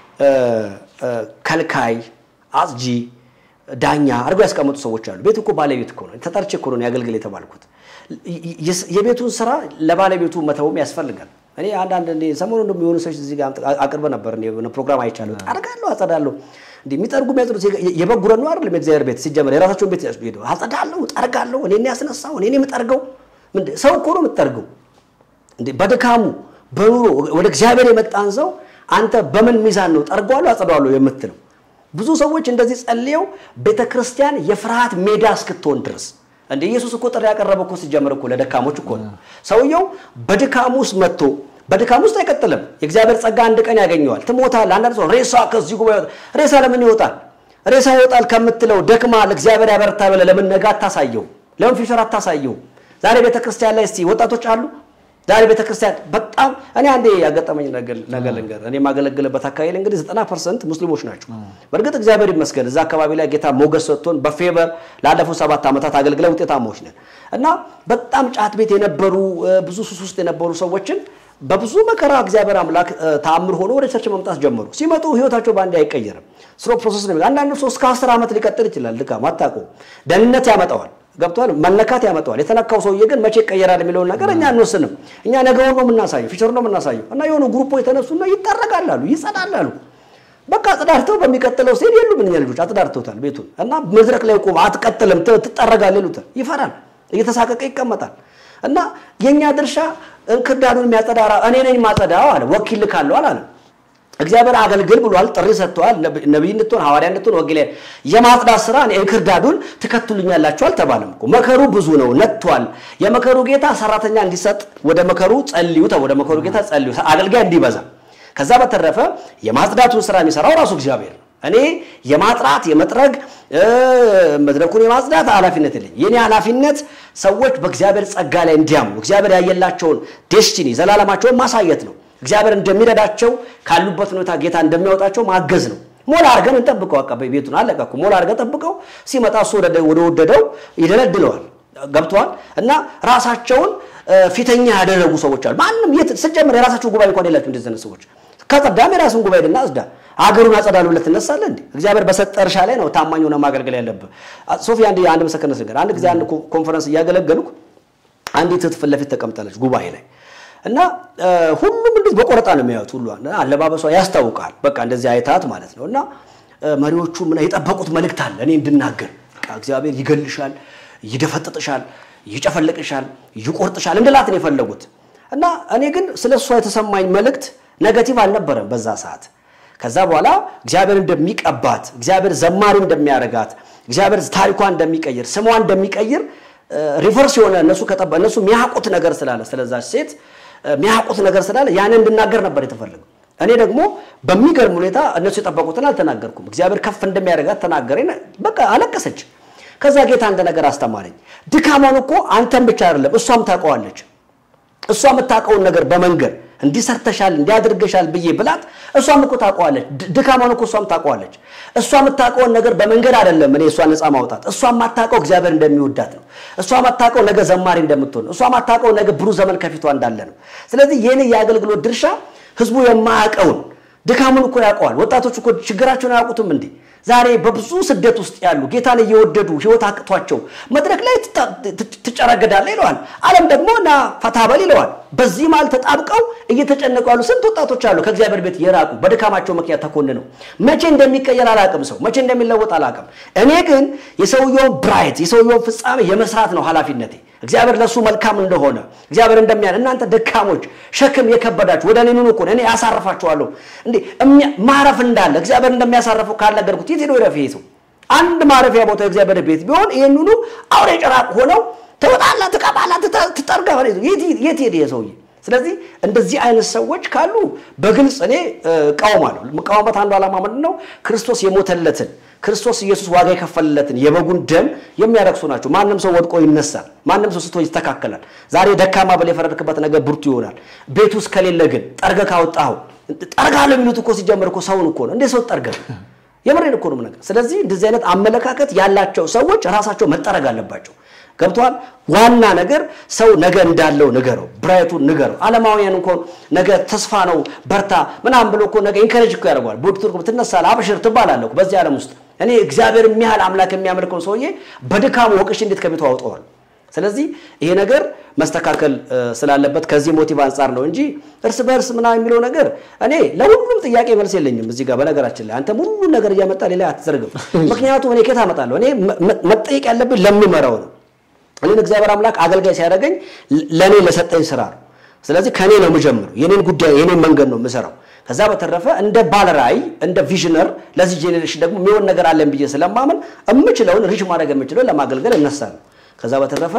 ከልካይ አጽጂ ዳኛ አድርገው ያስቀመጡ ሰዎች አሉ። ቤት እኮ ባለቤት እኮ ነው። ተጠርቼ እኮ ነው ያገልግል የተባልኩት። የቤቱን ስራ ለባለቤቱ መተውም ያስፈልጋል። እኔ አንዳንድ ሰሞኑን እንደውም የሆኑ ሰዎች እዚህ ጋር አቅርበ ነበር ፕሮግራም አይቻለሁ። ጠርጋለሁ፣ አጸዳለሁ። እንዲህ የሚጠርጉ የሚያጽዱት የበጉረ ነው አይደለም። የእግዚአብሔር ቤት ሲጀመር የራሳቸውን ቤት ሄደው አጸዳለሁ፣ ጠርጋለሁ። እኔ ያስነሳው እኔ የምጠርገው ሰው እኮ ነው የምጠርገው። በድካሙ በኑሮ ወደ እግዚአብሔር የመጣን ሰው አንተ በምን ሚዛን ነው ጠርገዋለሁ አጸደዋለሁ የምትለው? ብዙ ሰዎች እንደዚህ ጸልየው ቤተ ክርስቲያን የፍርሃት ሜዳ እስክትሆን ድረስ እንደ ኢየሱስ እኮ ጥሪ ያቀረበ እኮ ሲጀምር እኮ ለደካሞች እኮ ነው። ሰውየው በድካም ውስጥ መጥቶ በድካም ውስጥ አይቀጥልም። የእግዚአብሔር ጸጋ አንድ ቀን ያገኘዋል። ትሞታል። አንዳንድ ሰው ሬሳ ከዚህ ጉባኤ ይወጣል። ሬሳ ለምን ይወጣል? ሬሳ ይወጣል ከምትለው ደክማ ለእግዚአብሔር ያበረታ ብለህ ለምን ነገ አታሳየው? ለምን ፊውቸር አታሳየው? ዛሬ ቤተክርስቲያን ላይ እስቲ ወጣቶች አሉ ዛሬ ቤተክርስቲያን በጣም እኔ አንዴ ያጋጠመኝ ነገር ልንገር። እኔ የማገለግልበት አካባቢ ላይ እንግዲህ ዘጠና ፐርሰንት ሙስሊሞች ናቸው። በእርግጥ እግዚአብሔር ይመስገን እዛ አካባቢ ላይ ጌታ ሞገስ ሰጥቶን በፌቨር ላለፉት ሰባት ዓመታት አገልግለን ውጤታማዎች ነን እና በጣም ጫት ቤት የነበሩ ብዙ ሱስ ውስጥ የነበሩ ሰዎችን በብዙ መከራ እግዚአብሔር አምላክ ተአምር ሆኖ ወደ ቸርች መምጣት ጀመሩ። ሲመጡ ህይወታቸው በአንዴ አይቀየርም። ስሎ ፕሮሰስ ነው። አንዳንዱ ሰው እስከ አስር ዓመት ሊቀጥል ይችላል። ድካም አታውቀውም። ደህንነት ያመጣዋል ገብቷል። መነካት ያመጣዋል። የተነካው ሰውዬ ግን መቼ ይቀየራል የሚለውን ነገር እኛ አንወስንም። እኛ ነገሩን ነው የምናሳየው፣ ፊቸር ነው የምናሳየው። እና የሆኑ ግሩፖ የተነሱና ይጠረጋላሉ፣ ይጸዳላሉ። በቃ አጽዳድተው በሚቀጥለው ሲሄድ የሉም እኛ ልጆች አጽዳድተውታል ቤቱን እና መድረክ ላይ ቆም አትቀጥልም፣ ትጠረጋል ይሉታል። ይፈራል፣ እየተሳቀቀ ይቀመጣል። እና የእኛ ድርሻ እንክርዳዱን የሚያጸዳ እኔ ነኝ ማጸዳው አለ። ወኪል ልካለሁ አላለም። እግዚአብሔር አገልግል ብሏል። ጥሪ ሰጥተዋል። ነቢይ እንድትሆን ሐዋርያ እንድትሆን ወኪል የማጽዳት ስራ እንክርዳዱን ትከትሉኛላችሁ አልተባለም እኮ። መከሩ ብዙ ነው፣ ነጥቷል። የመከሩ ጌታ ሰራተኛ እንዲሰጥ ወደ መከሩ ጸልዩ፣ ወደ መከሩ ጌታ ጸልዩ፣ አገልጋይ እንዲበዛ። ከዛ በተረፈ የማጽዳቱን ስራ የሚሰራው ራሱ እግዚአብሔር ነው። እኔ የማጥራት የመጥረግ መድረኩን የማጽዳት ኃላፊነት የለኝ። የኔ ኃላፊነት ሰዎች በእግዚአብሔር ጸጋ ላይ እንዲያምኑ እግዚአብሔር ያየላቸውን ዴስቲኒ ዘላለማቸውን ማሳየት ነው። እግዚአብሔር እንደሚረዳቸው ካሉበት ሁኔታ ጌታ እንደሚያወጣቸው ማገዝ ነው። ሞላ አድርገን እንጠብቀው። አቃ ቤቱን አለቀ እኮ ሞላ አድርገን ጠብቀው። ሲመጣ እሱ ወደ ወደደው ይደለድለዋል። ገብተዋል እና ራሳቸውን ፊተኛ ያደረጉ ሰዎች አሉ። ማንም የት ስጀምር የራሳቸው ጉባኤ እንኳን የላቸው እንደዚህ አይነት ሰዎች ከጸዳም የራስን ጉባኤ ድና አጽዳ አገሩን አጸዳሉ ብለህ ትነሳለህ እንዴ? እግዚአብሔር በሰጠ እርሻ ላይ ነው ታማኝ ሆነ ማገልገል ያለብህ። ሶፊ አንድ አንድ ምስክርነት ነገር አንድ ጊዜ አንድ ኮንፈረንስ እያገለገልኩ አንዲት እህት ፊት ለፊት ተቀምጣለች ጉባኤ ላይ እና ሁሉም እንዴት በቆረጣ ነው የሚያዩት። ሁሉ አለባበሷ ያስታውቃል። በቃ እንደዚህ አይታት ማለት ነው። እና መሪዎቹ ምን የጠበቁት መልእክት አለ እኔ እንድናገር። በቃ እግዚአብሔር ይገልሻል፣ ይደፈጥጥሻል፣ ይጨፈልቅሻል፣ ይቆርጥሻል እንድላት ነው የፈለጉት። እና እኔ ግን ስለ እሷ የተሰማኝ መልእክት ኔጋቲቭ አልነበረም በዛ ሰዓት። ከዛ በኋላ እግዚአብሔር እንደሚቀባት፣ እግዚአብሔር ዘማሪ እንደሚያደርጋት፣ እግዚአብሔር ታሪኳን እንደሚቀይር፣ ስሟን እንደሚቀይር ሪቨርስ የሆነ እነሱ ከጠባ እነሱ የሚያውቁት ነገር ስላለ ስለዛች ሴት የሚያውቁት ነገር ስላለ ያንን እንድናገር ነበር የተፈለገው። እኔ ደግሞ በሚገርም ሁኔታ እነሱ የጠበቁትን አልተናገርኩም። እግዚአብሔር ከፍ እንደሚያደርጋት ተናገረኝ። በቃ አለቀሰች። ከዛ ጌታ አንድ ነገር አስተማረኝ። ድካሟን እኮ አንተም ብቻ አይደለም እሷም ታውቀዋለች። እሷ የምታውቀውን ነገር በመንገር እንዲሰርተሻል እንዲያደርገሻል ብዬ ብላት እሷም እኮ ታውቀዋለች። ድካሟን እኮ እሷም ታውቀዋለች። እሷ የምታውቀውን ነገር በመንገድ አይደለም እኔ እሷ ነፃ ማውጣት። እሷ የማታውቀው እግዚአብሔር እንደሚወዳት ነው። እሷ የማታውቀው ነገ ዘማሪ እንደምትሆን ነው። እሷ የማታውቀው ነገ ብሩህ ዘመን ከፊቷ እንዳለ ነው። ስለዚህ የኔ የአገልግሎት ድርሻ ህዝቡ የማያውቀውን ድካሙን እኮ ያውቀዋል። ወጣቶች እኮ ችግራቸውን አያውቁትም እንዴ? ዛሬ በብዙ ስደት ውስጥ ያሉ ጌታን እየወደዱ ህይወት አቅቷቸው መድረክ ላይ ትጨረገዳለህ ይለዋል። ዓለም ደግሞ ና ፈታበል ይለዋል። በዚህ መሃል ተጣብቀው እየተጨነቁ ያሉ ስንት ወጣቶች አሉ፣ ከእግዚአብሔር ቤት የራቁ በድካማቸው ምክንያት ተኮንነው። መቼ እንደሚቀየር አላቅም፣ ሰው መቼ እንደሚለወጥ አላቅም። እኔ ግን የሰውየውን ብራይት የሰውየውን ፍጻሜ የመስራት ነው ኃላፊነቴ። እግዚአብሔር ለእሱ መልካም እንደሆነ እግዚአብሔር እንደሚያ እናንተ ደካሞች ሸክም የከበዳችሁ ወደ እኔ ኑ እኮ እኔ ያሳርፋችኋለሁ። እንዴ ማረፍ እንዳለ እግዚአብሔር እንደሚያሳርፈው ካልነገርኩት የት ሄዶ ይረፍ ይሄ ሰው? አንድ ማረፊያ ቦታ የእግዚአብሔር ቤት ቢሆን ይህን ሁሉ አውሬ ጭራቅ ሆነው ትወጣለህ፣ ትቀባለህ፣ ትጠርጋለህ። የት ሄደ ሰውዬ? ስለዚህ እንደዚህ አይነት ሰዎች ካሉ በግልጽ እኔ እቃወማለሁ። የምቃወምበት አንዱ ዓላማ ምንድን ነው? ክርስቶስ የሞተለትን ክርስቶስ ኢየሱስ ዋጋ የከፈለለትን የበጉን ደም የሚያረክሱ ናቸው። ማንም ሰው ወድቆ ይነሳል። ማንም ሰው ስቶ ይስተካከላል። ዛሬ ደካማ ብለህ የፈረድክበት ነገር ብርቱ ይሆናል። ቤት ውስጥ ከሌለ ግን ጠርገህ ካወጣኸው ጠርጋለሁ የሚሉት እኮ ሲጀምር እኮ ሰውን እኮ ነው። እንዴ ሰው ጠርገህ የምሬን እኮ ነው የምነግርህ። ስለዚህ እንደዚህ አይነት አመለካከት ያላቸው ሰዎች ራሳቸው መጠረግ አለባቸው። ገብተዋል። ዋና ነገር ሰው ነገ እንዳለው ንገረው፣ ብራይቱን ንገረው። ዓለማውያን እኮ ነገ ተስፋ ነው በርታ ምናምን ብሎ እኮ ነገ ኢንከሬጅ እኮ ያደርገዋል። ቦድቱር ትነሳለህ፣ አብሽር ትባላለህ እኮ በዚህ ዓለም ውስጥ እኔ እግዚአብሔር የሚያህል አምላክ የሚያመልከውን ሰውዬ በድካሙ ወቅሽ እንዴት ከቤቱ አውጠዋል። ስለዚህ ይሄ ነገር መስተካከል ስላለበት ከዚህ ሞቲቭ አንጻር ነው እንጂ እርስ በእርስ ምናምን የሚለው ነገር እኔ ለሁሉም ጥያቄ መልስ የለኝም። እዚህ ጋር በነገራችን ላይ አንተም ሁሉን ነገር እያመጣ ሌላ አትዘርግም። ምክንያቱም እኔ ከየት አመጣለሁ? እኔ መጠየቅ ያለብኝ ለምመራው ነው። እኔን እግዚአብሔር አምላክ አገልጋይ ሲያደርገኝ ለእኔ ለሰጠኝ ስራ ነው። ስለዚህ ከኔ ነው የምጀምረው። የኔን ጉዳይ የኔን መንገድ ነው የምሰራው። ከዛ በተረፈ እንደ ባለራዕይ እንደ ቪዥነር ለዚህ ጄኔሬሽን ደግሞ የሚሆን ነገር አለን ብዬ ስለማምን የምችለውን ሪች ማድረግ የምችለውን ለማገልገል እነሳለሁ። ከዛ በተረፈ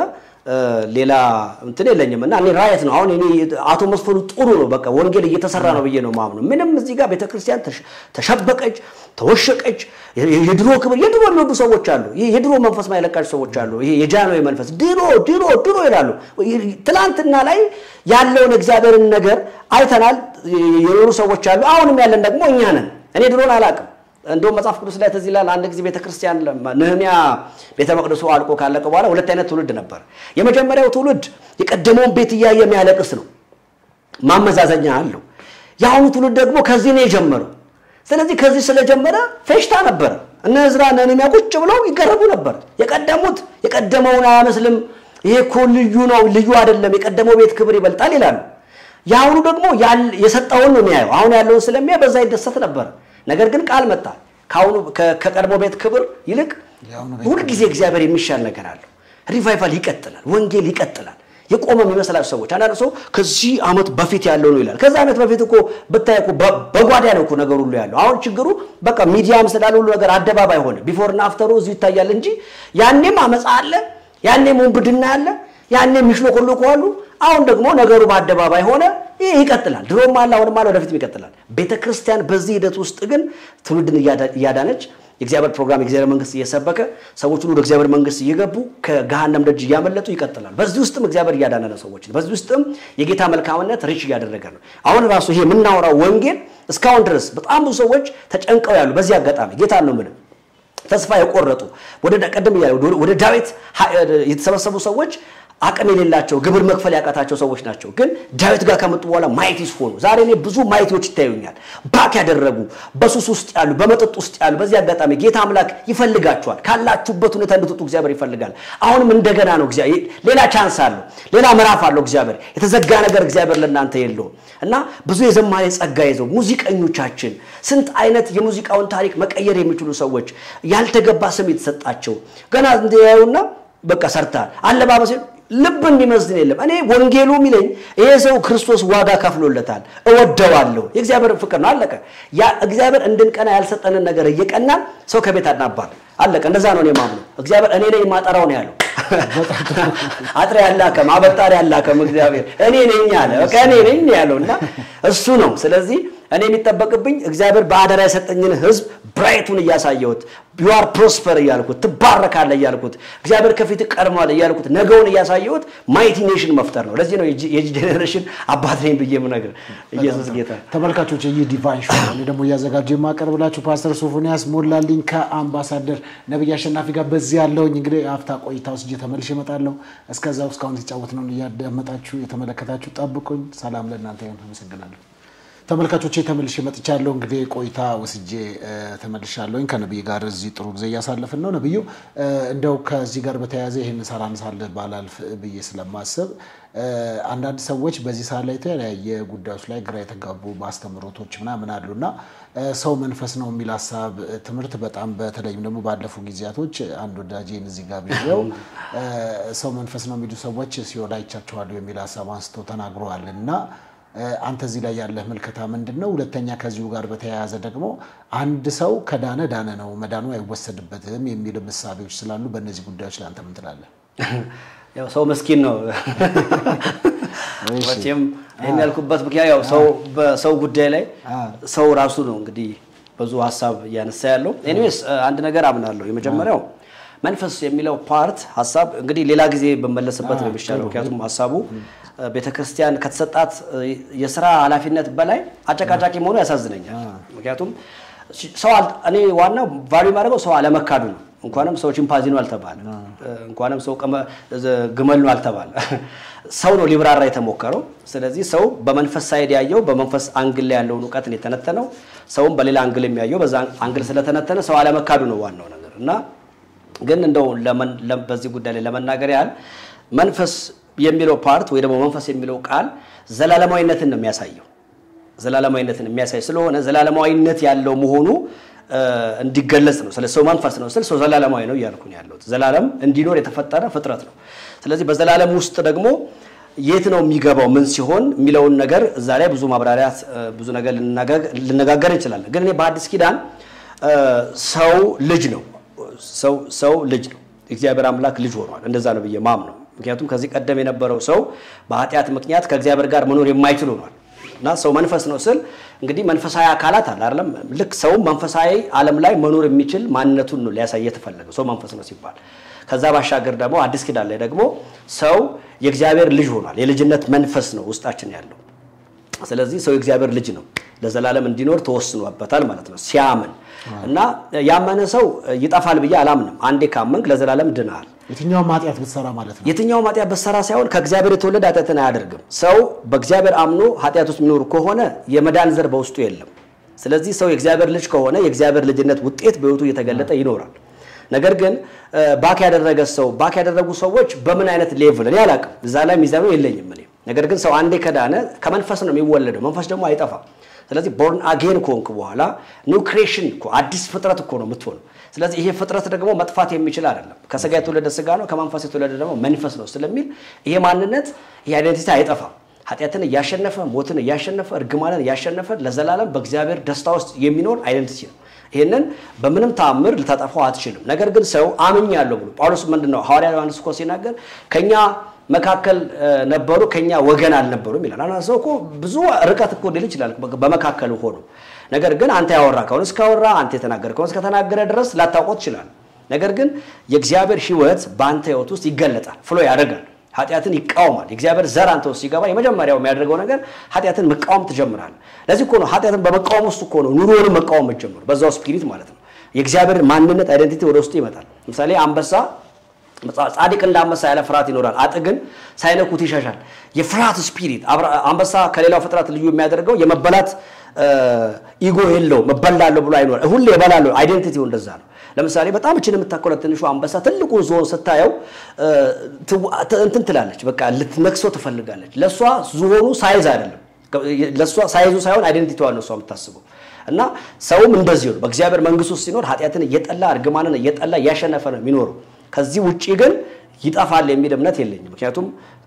ሌላ እንትን የለኝም እና እኔ ራየት ነው አሁን እኔ አቶ መስፈሩ ጥሩ ነው በቃ ወንጌል እየተሰራ ነው ብዬ ነው ማምነው። ምንም እዚህ ጋር ቤተክርስቲያን ተሸበቀች፣ ተወሸቀች፣ የድሮ ክብር የድሮ የሚወዱ ሰዎች አሉ። ይሄ የድሮ መንፈስ ማይለቃቸው ሰዎች አሉ። ይሄ የጃንሆይ መንፈስ ድሮ ድሮ ድሮ ይላሉ። ትላንትና ላይ ያለውን እግዚአብሔርን ነገር አይተናል የኖሩ ሰዎች አሉ። አሁንም ያለን ደግሞ እኛ ነን። እኔ ድሮን አላውቅም። እንደውም መጽሐፍ ቅዱስ ላይ ትዝ ይላል። አንድ ጊዜ ቤተክርስቲያን ነህሚያ ቤተ መቅደሱ አልቆ ካለቀ በኋላ ሁለት አይነት ትውልድ ነበር። የመጀመሪያው ትውልድ የቀደመውን ቤት እያየ የሚያለቅስ ነው፣ ማመዛዘኛ አለው። የአሁኑ ትውልድ ደግሞ ከዚህ ነው የጀመረው። ስለዚህ ከዚህ ስለጀመረ ፌሽታ ነበረ። እነ ዕዝራ እነ ነህሚያ ቁጭ ብለው ይገረሙ ነበር። የቀደሙት የቀደመውን አያመስልም፣ ይሄ እኮ ልዩ ነው፣ ልዩ አይደለም፣ የቀደመው ቤት ክብር ይበልጣል ይላሉ። የአሁኑ ደግሞ የሰጠውን ነው የሚያየው። አሁን ያለውን ስለሚያይ በዛ ይደሰት ነበር። ነገር ግን ቃል መጣ። ከአሁኑ ከቀድሞ ቤት ክብር ይልቅ ሁልጊዜ እግዚአብሔር የሚሻል ነገር አለው። ሪቫይቫል ይቀጥላል፣ ወንጌል ይቀጥላል። የቆመ የሚመስላቸው ሰዎች አንዳንድ ሰው ከዚህ ዓመት በፊት ያለው ነው ይላል። ከዛ ዓመት በፊት እኮ ብታይ እኮ በጓዳ ነው እኮ ነገር ሁሉ ያለው። አሁን ችግሩ በቃ ሚዲያም ስላለ ሁሉ ነገር አደባባይ ሆነ። ቢፎርና አፍተሩ እዚሁ ይታያል እንጂ ያኔም አመፃ አለ፣ ያኔም ውንብድና አለ፣ ያኔም የሚሽሎኮሎኩ አሉ። አሁን ደግሞ ነገሩ በአደባባይ ሆነ። ይህ ይቀጥላል። ድሮም አለ፣ አሁንም አለ፣ ወደፊትም ይቀጥላል። ቤተ ክርስቲያን በዚህ ሂደት ውስጥ ግን ትውልድን እያዳነች የእግዚአብሔር ፕሮግራም የእግዚአብሔር መንግስት እየሰበከ ሰዎች ሁሉ ወደ እግዚአብሔር መንግስት እየገቡ ከገሃነም ደጅ እያመለጡ ይቀጥላል። በዚህ ውስጥም እግዚአብሔር እያዳነ ነው ሰዎች። በዚህ ውስጥም የጌታ መልካምነት ሪች እያደረገ ነው። አሁን ራሱ ይሄ የምናወራው ወንጌል እስካሁን ድረስ በጣም ብዙ ሰዎች ተጨንቀው ያሉ በዚህ አጋጣሚ ጌታ ነው ምንም ተስፋ የቆረጡ ወደ ቀደም እያለ ወደ ዳዊት የተሰበሰቡ ሰዎች አቅም የሌላቸው ግብር መክፈል ያቃታቸው ሰዎች ናቸው። ግን ዳዊት ጋር ከመጡ በኋላ ማይቲስ ሆኑ። ዛሬ እኔ ብዙ ማይቲዎች ይታዩኛል። ባክ ያደረጉ በሱስ ውስጥ ያሉ፣ በመጠጥ ውስጥ ያሉ። በዚህ አጋጣሚ ጌታ አምላክ ይፈልጋቸዋል። ካላችሁበት ሁኔታ እንድትወጡ እግዚአብሔር ይፈልጋል። አሁንም እንደገና ነው። ሌላ ቻንስ አለው፣ ሌላ ምዕራፍ አለው። እግዚአብሔር የተዘጋ ነገር እግዚአብሔር ለእናንተ የለውም እና ብዙ የዘማሪ ጸጋ ይዘው ሙዚቀኞቻችን፣ ስንት አይነት የሙዚቃውን ታሪክ መቀየር የሚችሉ ሰዎች ያልተገባ ስም የተሰጣቸው ገና እንዲያዩና በቃ ሰርታል አለባበሴ ልብ እንዲመስልን የለም። እኔ ወንጌሉ የሚለኝ ይሄ ሰው ክርስቶስ ዋጋ ከፍሎለታል፣ እወደዋለሁ። የእግዚአብሔር ፍቅር ነው። አለቀ። ያ እግዚአብሔር እንድንቀና ያልሰጠንን ነገር እየቀናን ሰው ከቤት አናባል። አለቀ። እንደዛ ነው እኔ የማምነው። እግዚአብሔር እኔ ነኝ ማጠራው ነው ያለው። አጥሬ ያላከም አበጣሪ ያላከም እግዚአብሔር እኔ ነኝ አለ። በቃ እኔ ነኝ ያለው እና እሱ ነው። ስለዚህ እኔ የሚጠበቅብኝ እግዚአብሔር በአደራ የሰጠኝን ሕዝብ ብራይቱን እያሳየሁት ዩአር ፕሮስፐር እያልኩት ትባረካለህ እያልኩት እግዚአብሔር ከፊት ቀድሟል እያልኩት ነገውን እያሳየሁት ማይቲ ኔሽን መፍጠር ነው። ለዚህ ነው የጂ ጄኔሬሽን አባት ነኝ ብዬ የምነግርህ። ኢየሱስ ጌታ። ተመልካቾች ይህ ዲቫይን ሾው እኔ ደግሞ እያዘጋጀ የማቀርብላችሁ ፓስተር ሶፎንያስ ሞላልኝ ከአምባሳደር ነብይ አሸናፊ ጋር በዚህ ያለውኝ እንግዲህ አፍታ ቆይታ ውስጥ ተመልሼ እመጣለሁ። እስከዛው እስካሁን የተጫወት ነው እያዳመጣችሁ የተመለከታችሁ ጠብቁኝ። ሰላም ለእናንተ ይሁን። አመሰግናለሁ። ተመልካቾቼ ተመልሼ መጥቻለሁ። እንግዲህ ቆይታ ወስጄ ተመልሻለሁኝ። ከነብይ ጋር እዚህ ጥሩ ጊዜ እያሳለፍን ነው። ነብዩ እንደው ከዚህ ጋር በተያያዘ ይህን ሳላነሳልህ ባላልፍ ብዬ ስለማስብ አንዳንድ ሰዎች በዚህ ሰዓት ላይ የተለያየ ጉዳዮች ላይ ግራ የተጋቡ ማስተምሮቶች ምናምን አሉና ሰው መንፈስ ነው የሚል ሀሳብ ትምህርት በጣም በተለይም ደግሞ ባለፉ ጊዜያቶች አንድ ወዳጄን እዚህ ጋር ብዬው ሰው መንፈስ ነው የሚሉ ሰዎች ሲኦል አይቻቸዋለሁ የሚል ሀሳብ አንስተው ተናግረዋል እና አንተ እዚህ ላይ ያለህ ምልከታ ምንድን ነው? ሁለተኛ ከዚሁ ጋር በተያያዘ ደግሞ አንድ ሰው ከዳነ ዳነ ነው መዳኑ አይወሰድበትም የሚል ምሳቤዎች ስላሉ በእነዚህ ጉዳዮች ላይ አንተ ምን ትላለህ? ያው ሰው ምስኪን ነው መቼም ይህን ያልኩበት ምክንያት ያው ሰው በሰው ጉዳይ ላይ ሰው ራሱ ነው እንግዲህ ብዙ ሀሳብ እያነሳ ያለው። ኤኒዌይስ አንድ ነገር አምናለሁ። የመጀመሪያው መንፈስ የሚለው ፓርት ሀሳብ እንግዲህ ሌላ ጊዜ በመለስበት ነው የሚሻለው። ምክንያቱም ሀሳቡ ቤተክርስቲያን ከተሰጣት የስራ ኃላፊነት በላይ አጨቃጫቂ መሆኑ ያሳዝነኛል። ምክንያቱም ሰው እኔ ዋናው ቫሉ የማደርገው ሰው አለመካዱ ነው። እንኳንም ሰው ቺምፓንዚ ነው አልተባለ፣ እንኳንም ሰው ግመል ነው አልተባለ። ሰው ነው ሊብራራ የተሞከረው። ስለዚህ ሰው በመንፈስ ሳይድ ያየው በመንፈስ አንግል ላይ ያለውን እውቀትን የተነተነው ሰውም በሌላ አንግል የሚያየው በዛ አንግል ስለተነተነ ሰው አለመካዱ ነው ዋናው ነገር እና ግን እንደው በዚህ ጉዳይ ላይ ለመናገር ያህል መንፈስ የሚለው ፓርት ወይ ደግሞ መንፈስ የሚለው ቃል ዘላለማዊነትን ነው የሚያሳየው። ዘላለማዊነትን የሚያሳይ ስለሆነ ዘላለማዊነት ያለው መሆኑ እንዲገለጽ ነው። ስለ ሰው መንፈስ ነው ስል ሰው ዘላለማዊ ነው እያልኩ ነው ያለሁት። ዘላለም እንዲኖር የተፈጠረ ፍጥረት ነው። ስለዚህ በዘላለም ውስጥ ደግሞ የት ነው የሚገባው ምን ሲሆን የሚለውን ነገር እዛ ላይ ብዙ ማብራሪያት ብዙ ነገር ልነጋገር እንችላለን። ግን እኔ በአዲስ ኪዳን ሰው ልጅ ነው ሰው ልጅ ነው እግዚአብሔር አምላክ ልጅ ሆኗል። እንደዛ ነው ብዬ ማም ነው። ምክንያቱም ከዚህ ቀደም የነበረው ሰው በኃጢአት ምክንያት ከእግዚአብሔር ጋር መኖር የማይችል ሆኗል እና ሰው መንፈስ ነው ስል እንግዲህ መንፈሳዊ አካላት አለ አይደለም። ልክ ሰውም መንፈሳዊ ዓለም ላይ መኖር የሚችል ማንነቱን ነው ሊያሳይ የተፈለገው ሰው መንፈስ ነው ሲባል ከዛ ባሻገር ደግሞ አዲስ ኪዳን ላይ ደግሞ ሰው የእግዚአብሔር ልጅ ሆኗል። የልጅነት መንፈስ ነው ውስጣችን ያለው። ስለዚህ ሰው የእግዚአብሔር ልጅ ነው፣ ለዘላለም እንዲኖር ተወስኖበታል ማለት ነው ሲያምን እና ያመነ ሰው ይጠፋል ብዬ አላምንም። አንዴ ካመንክ ለዘላለም ድናል። የትኛውም ኃጢአት ብትሰራ ማለት ነው። የትኛውም ኃጢአት ብትሰራ ሳይሆን ከእግዚአብሔር የተወለደ ኃጢአትን አያደርግም። ሰው በእግዚአብሔር አምኖ ኃጢአት ውስጥ የሚኖር ከሆነ የመዳን ዘር በውስጡ የለም። ስለዚህ ሰው የእግዚአብሔር ልጅ ከሆነ የእግዚአብሔር ልጅነት ውጤት በሕይወቱ እየተገለጠ ይኖራል። ነገር ግን ባክ ያደረገ ሰው ባክ ያደረጉ ሰዎች በምን አይነት ሌቭል እኔ አላውቅም። እዛ ላይ ሚዛኑ የለኝም እኔ። ነገር ግን ሰው አንዴ ከዳነ ከመንፈስ ነው የሚወለደው፣ መንፈስ ደግሞ አይጠፋም። ስለዚህ ቦርን አጌን ከሆንክ በኋላ ኒው ክሬሽን እኮ አዲስ ፍጥረት እኮ ነው የምትሆነው። ስለዚህ ይሄ ፍጥረት ደግሞ መጥፋት የሚችል አይደለም። ከስጋ የተወለደ ስጋ ነው፣ ከመንፈስ የተወለደ ደግሞ መንፈስ ነው ስለሚል ይሄ ማንነት ይሄ አይደንቲቲ አይጠፋም። ኃጢአትን እያሸነፈ ሞትን እያሸነፈ እርግማንን እያሸነፈ ለዘላለም በእግዚአብሔር ደስታ ውስጥ የሚኖር አይደንቲቲ ነው። ይህንን በምንም ተአምር ልታጠፋው አትችልም። ነገር ግን ሰው አምኛለሁ ብሎ ጳውሎስ ምንድን ነው ሐዋርያ ዮሐንስ እኮ ሲናገር ከኛ መካከል ነበሩ ከኛ ወገን አልነበሩም ይላል። አንዳንድ ሰው እኮ ብዙ ርቀት እኮ ሊል ይችላል በመካከል ሆኖ። ነገር ግን አንተ ያወራ ከሆነ እስካወራ አንተ የተናገረ ከሆነ እስከተናገረ ድረስ ላታውቀው ትችላል። ነገር ግን የእግዚአብሔር ሕይወት በአንተ ሕይወት ውስጥ ይገለጣል፣ ፍሎ ያደርጋል። ኃጢአትን ይቃወማል። የእግዚአብሔር ዘር አንተ ውስጥ ሲገባ የመጀመሪያው የሚያደርገው ነገር ኃጢአትን መቃወም ትጀምራለህ። ለዚህ እኮ ነው ኃጢአትን በመቃወም ውስጥ እኮ ነው ኑሮንም መቃወም መጀመሩ፣ በዛው ስፒሪት ማለት ነው። የእግዚአብሔር ማንነት አይደንቲቲ ወደ ውስጡ ይመጣል። ለምሳሌ አንበሳ ጻድቅ እንደ አንበሳ ያለ ፍርሃት ይኖራል፣ አጥ ግን ሳይነኩት ይሸሻል። የፍርሃት ስፒሪት አንበሳ ከሌላው ፍጥረት ልዩ የሚያደርገው የመበላት ኢጎ የለው መበላለሁ ብሎ አይኖር ሁሌ እበላለሁ። አይዴንቲቲው እንደዛ ነው። ለምሳሌ በጣም እችን የምታኮለ ትንሹ አንበሳ ትልቁን ዞን ስታየው እንትን ትላለች፣ በቃ ልትነክሶ ትፈልጋለች። ለእሷ ዝሆኑ ሳይዝ አይደለም፣ ለእሷ ሳይዙ ሳይሆን አይዴንቲቲዋ ነው እሷ የምታስበው። እና ሰውም እንደዚሁ ነው። በእግዚአብሔር መንግስት ውስጥ ሲኖር ኃጢአትን እየጠላ እርግማንን እየጠላ እያሸነፈ ነው የሚኖረው። ከዚህ ውጪ ግን ይጠፋል የሚል እምነት የለኝም። ምክንያቱም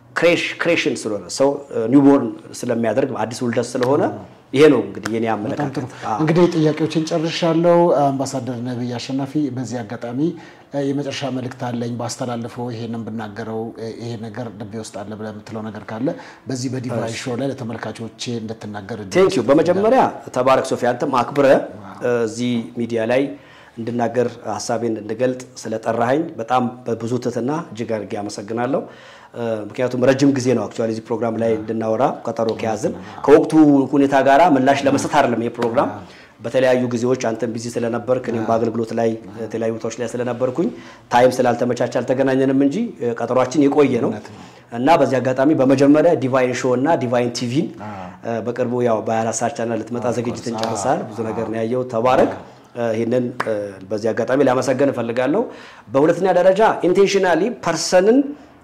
ክሬሽን ስለሆነ ሰው ኒውቦርን ስለሚያደርግ አዲስ ውልደት ስለሆነ ይሄ ነው እንግዲህ የኔ አመለካከት። እንግዲህ ጥያቄዎችን ጨርሻለሁ። አምባሳደር ነቢይ አሸናፊ፣ በዚህ አጋጣሚ የመጨረሻ መልእክት አለኝ ባስተላልፈው ይሄንን ብናገረው ይሄ ነገር ልቤ ውስጥ አለ ብለህ የምትለው ነገር ካለ በዚህ በዲቫይን ሾው ላይ ለተመልካቾቼ እንድትናገር ቴንክ ዩ። በመጀመሪያ ተባረክ ሶፊ፣ አንተም አክብረህ እዚህ ሚዲያ ላይ እንድናገር ሀሳቤን እንድገልጥ ስለጠራኸኝ በጣም በብዙ ትህትና እጅግ አድርጌ አመሰግናለሁ። ምክንያቱም ረጅም ጊዜ ነው አክቹዋሊ እዚህ ፕሮግራም ላይ እንድናወራ ቀጠሮ ከያዝን ከወቅቱ ሁኔታ ጋራ ምላሽ ለመስጠት አይደለም ይሄ ፕሮግራም በተለያዩ ጊዜዎች አንተም ቢዚ ስለነበርክ እኔም በአገልግሎት ላይ የተለያዩ ቦታዎች ላይ ስለነበርኩኝ ታይም ስላልተመቻቸ አልተገናኘንም እንጂ ቀጠሯችን የቆየ ነው እና በዚህ አጋጣሚ በመጀመሪያ ዲቫይን ሾው እና ዲቫይን ቲቪን በቅርቡ ያው በ24 ሰዓት ቻናል ልትመጣ ዝግጅትን ጨርሳል። ብዙ ነገር ነው ያየው። ተባረክ። ይህንን በዚህ አጋጣሚ ላመሰገን እፈልጋለሁ። በሁለተኛ ደረጃ ኢንቴንሽናሊ ፐርሰንን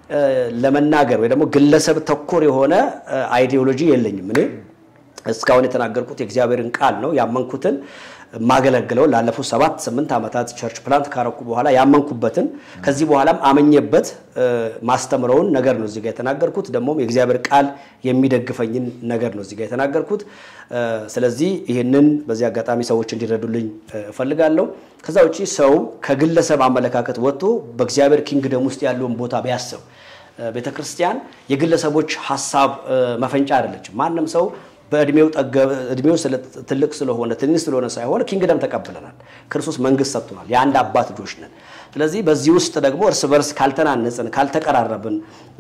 ለመናገር ወይ ደግሞ ግለሰብ ተኮር የሆነ አይዲዮሎጂ የለኝም። እኔ እስካሁን የተናገርኩት የእግዚአብሔርን ቃል ነው ያመንኩትን ማገለግለው ላለፉት ሰባት ስምንት ዓመታት ቸርች ፕላንት ካረኩ በኋላ ያመንኩበትን ከዚህ በኋላም አመኘበት ማስተምረውን ነገር ነው እዚጋ የተናገርኩት። ደግሞም የእግዚአብሔር ቃል የሚደግፈኝን ነገር ነው እዚጋ የተናገርኩት። ስለዚህ ይህንን በዚህ አጋጣሚ ሰዎች እንዲረዱልኝ እፈልጋለሁ። ከዛ ውጭ ሰው ከግለሰብ አመለካከት ወጥቶ በእግዚአብሔር ኪንግደም ውስጥ ያለውን ቦታ ቢያስብ ቤተ ክርስቲያን የግለሰቦች ሀሳብ መፈንጫ አይደለችም። ማንም ሰው በእድሜው እድሜው ትልቅ ስለሆነ ትንሽ ስለሆነ ሳይሆን ኪንግደም ተቀብለናል። ክርስቶስ መንግስት ሰጥቶናል። የአንድ አባት ልጆች ነን። ስለዚህ በዚህ ውስጥ ደግሞ እርስ በርስ ካልተናነጽን፣ ካልተቀራረብን፣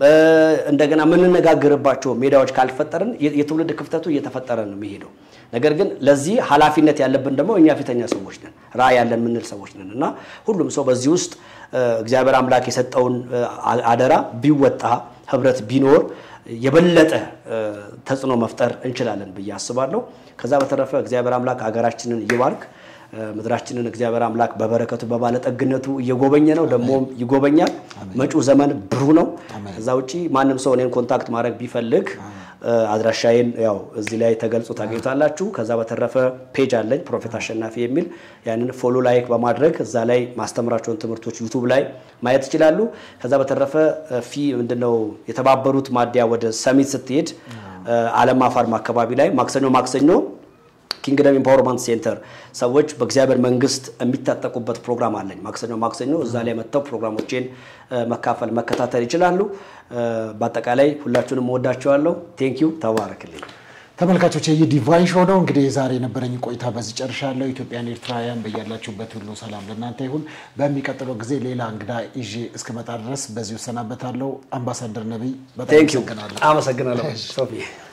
እንደገና የምንነጋገርባቸው ሜዳዎች ካልፈጠርን የትውልድ ክፍተቱ እየተፈጠረ ነው የሚሄደው። ነገር ግን ለዚህ ኃላፊነት ያለብን ደግሞ እኛ ፊተኛ ሰዎች ነን፣ ራዕይ ያለን የምንል ሰዎች ነን እና ሁሉም ሰው በዚህ ውስጥ እግዚአብሔር አምላክ የሰጠውን አደራ ቢወጣ ህብረት ቢኖር የበለጠ ተጽዕኖ መፍጠር እንችላለን ብዬ አስባለሁ። ከዛ በተረፈ እግዚአብሔር አምላክ ሀገራችንን ይባርክ። ምድራችንን እግዚአብሔር አምላክ በበረከቱ በባለጠግነቱ እየጎበኘ ነው፣ ደግሞም ይጎበኛል። መጪው ዘመን ብሩህ ነው። ከዛ ውጪ ማንም ሰው እኔን ኮንታክት ማድረግ ቢፈልግ አድራሻዬን ያው እዚህ ላይ ተገልጾ ታገኙታላችሁ። ከዛ በተረፈ ፔጅ አለኝ ፕሮፌት አሸናፊ የሚል ያንን ፎሎ ላይክ በማድረግ እዛ ላይ ማስተምራቸውን ትምህርቶች ዩቱብ ላይ ማየት ይችላሉ። ከዛ በተረፈ ፊ ምንድነው የተባበሩት ማዲያ ወደ ሰሚት ስትሄድ አለም አፋርም አካባቢ ላይ ማክሰኞ ማክሰኞ ኪንግደም ኢምፓወርመንት ሴንተር ሰዎች በእግዚአብሔር መንግስት የሚታጠቁበት ፕሮግራም አለኝ። ማክሰኞ ማክሰኞ እዛ ላይ መጥተው ፕሮግራሞቼን መካፈል መከታተል ይችላሉ። በአጠቃላይ ሁላችሁንም እወዳችኋለሁ። ቴንኪዩ ተባረክልኝ። ተመልካቾች ይህ ዲቫይን ሾው ነው። እንግዲህ ዛሬ የነበረኝ ቆይታ በዚህ ጨርሻለሁ። ኢትዮጵያን ኤርትራውያን በያላችሁበት ሁሉ ሰላም ለእናንተ ይሁን። በሚቀጥለው ጊዜ ሌላ እንግዳ ይዤ እስክመጣ ድረስ በዚሁ እሰናበታለሁ። አምባሳደር ነቢይ በጣም አመሰግናለሁ። አመሰግናለሁ ሶፊ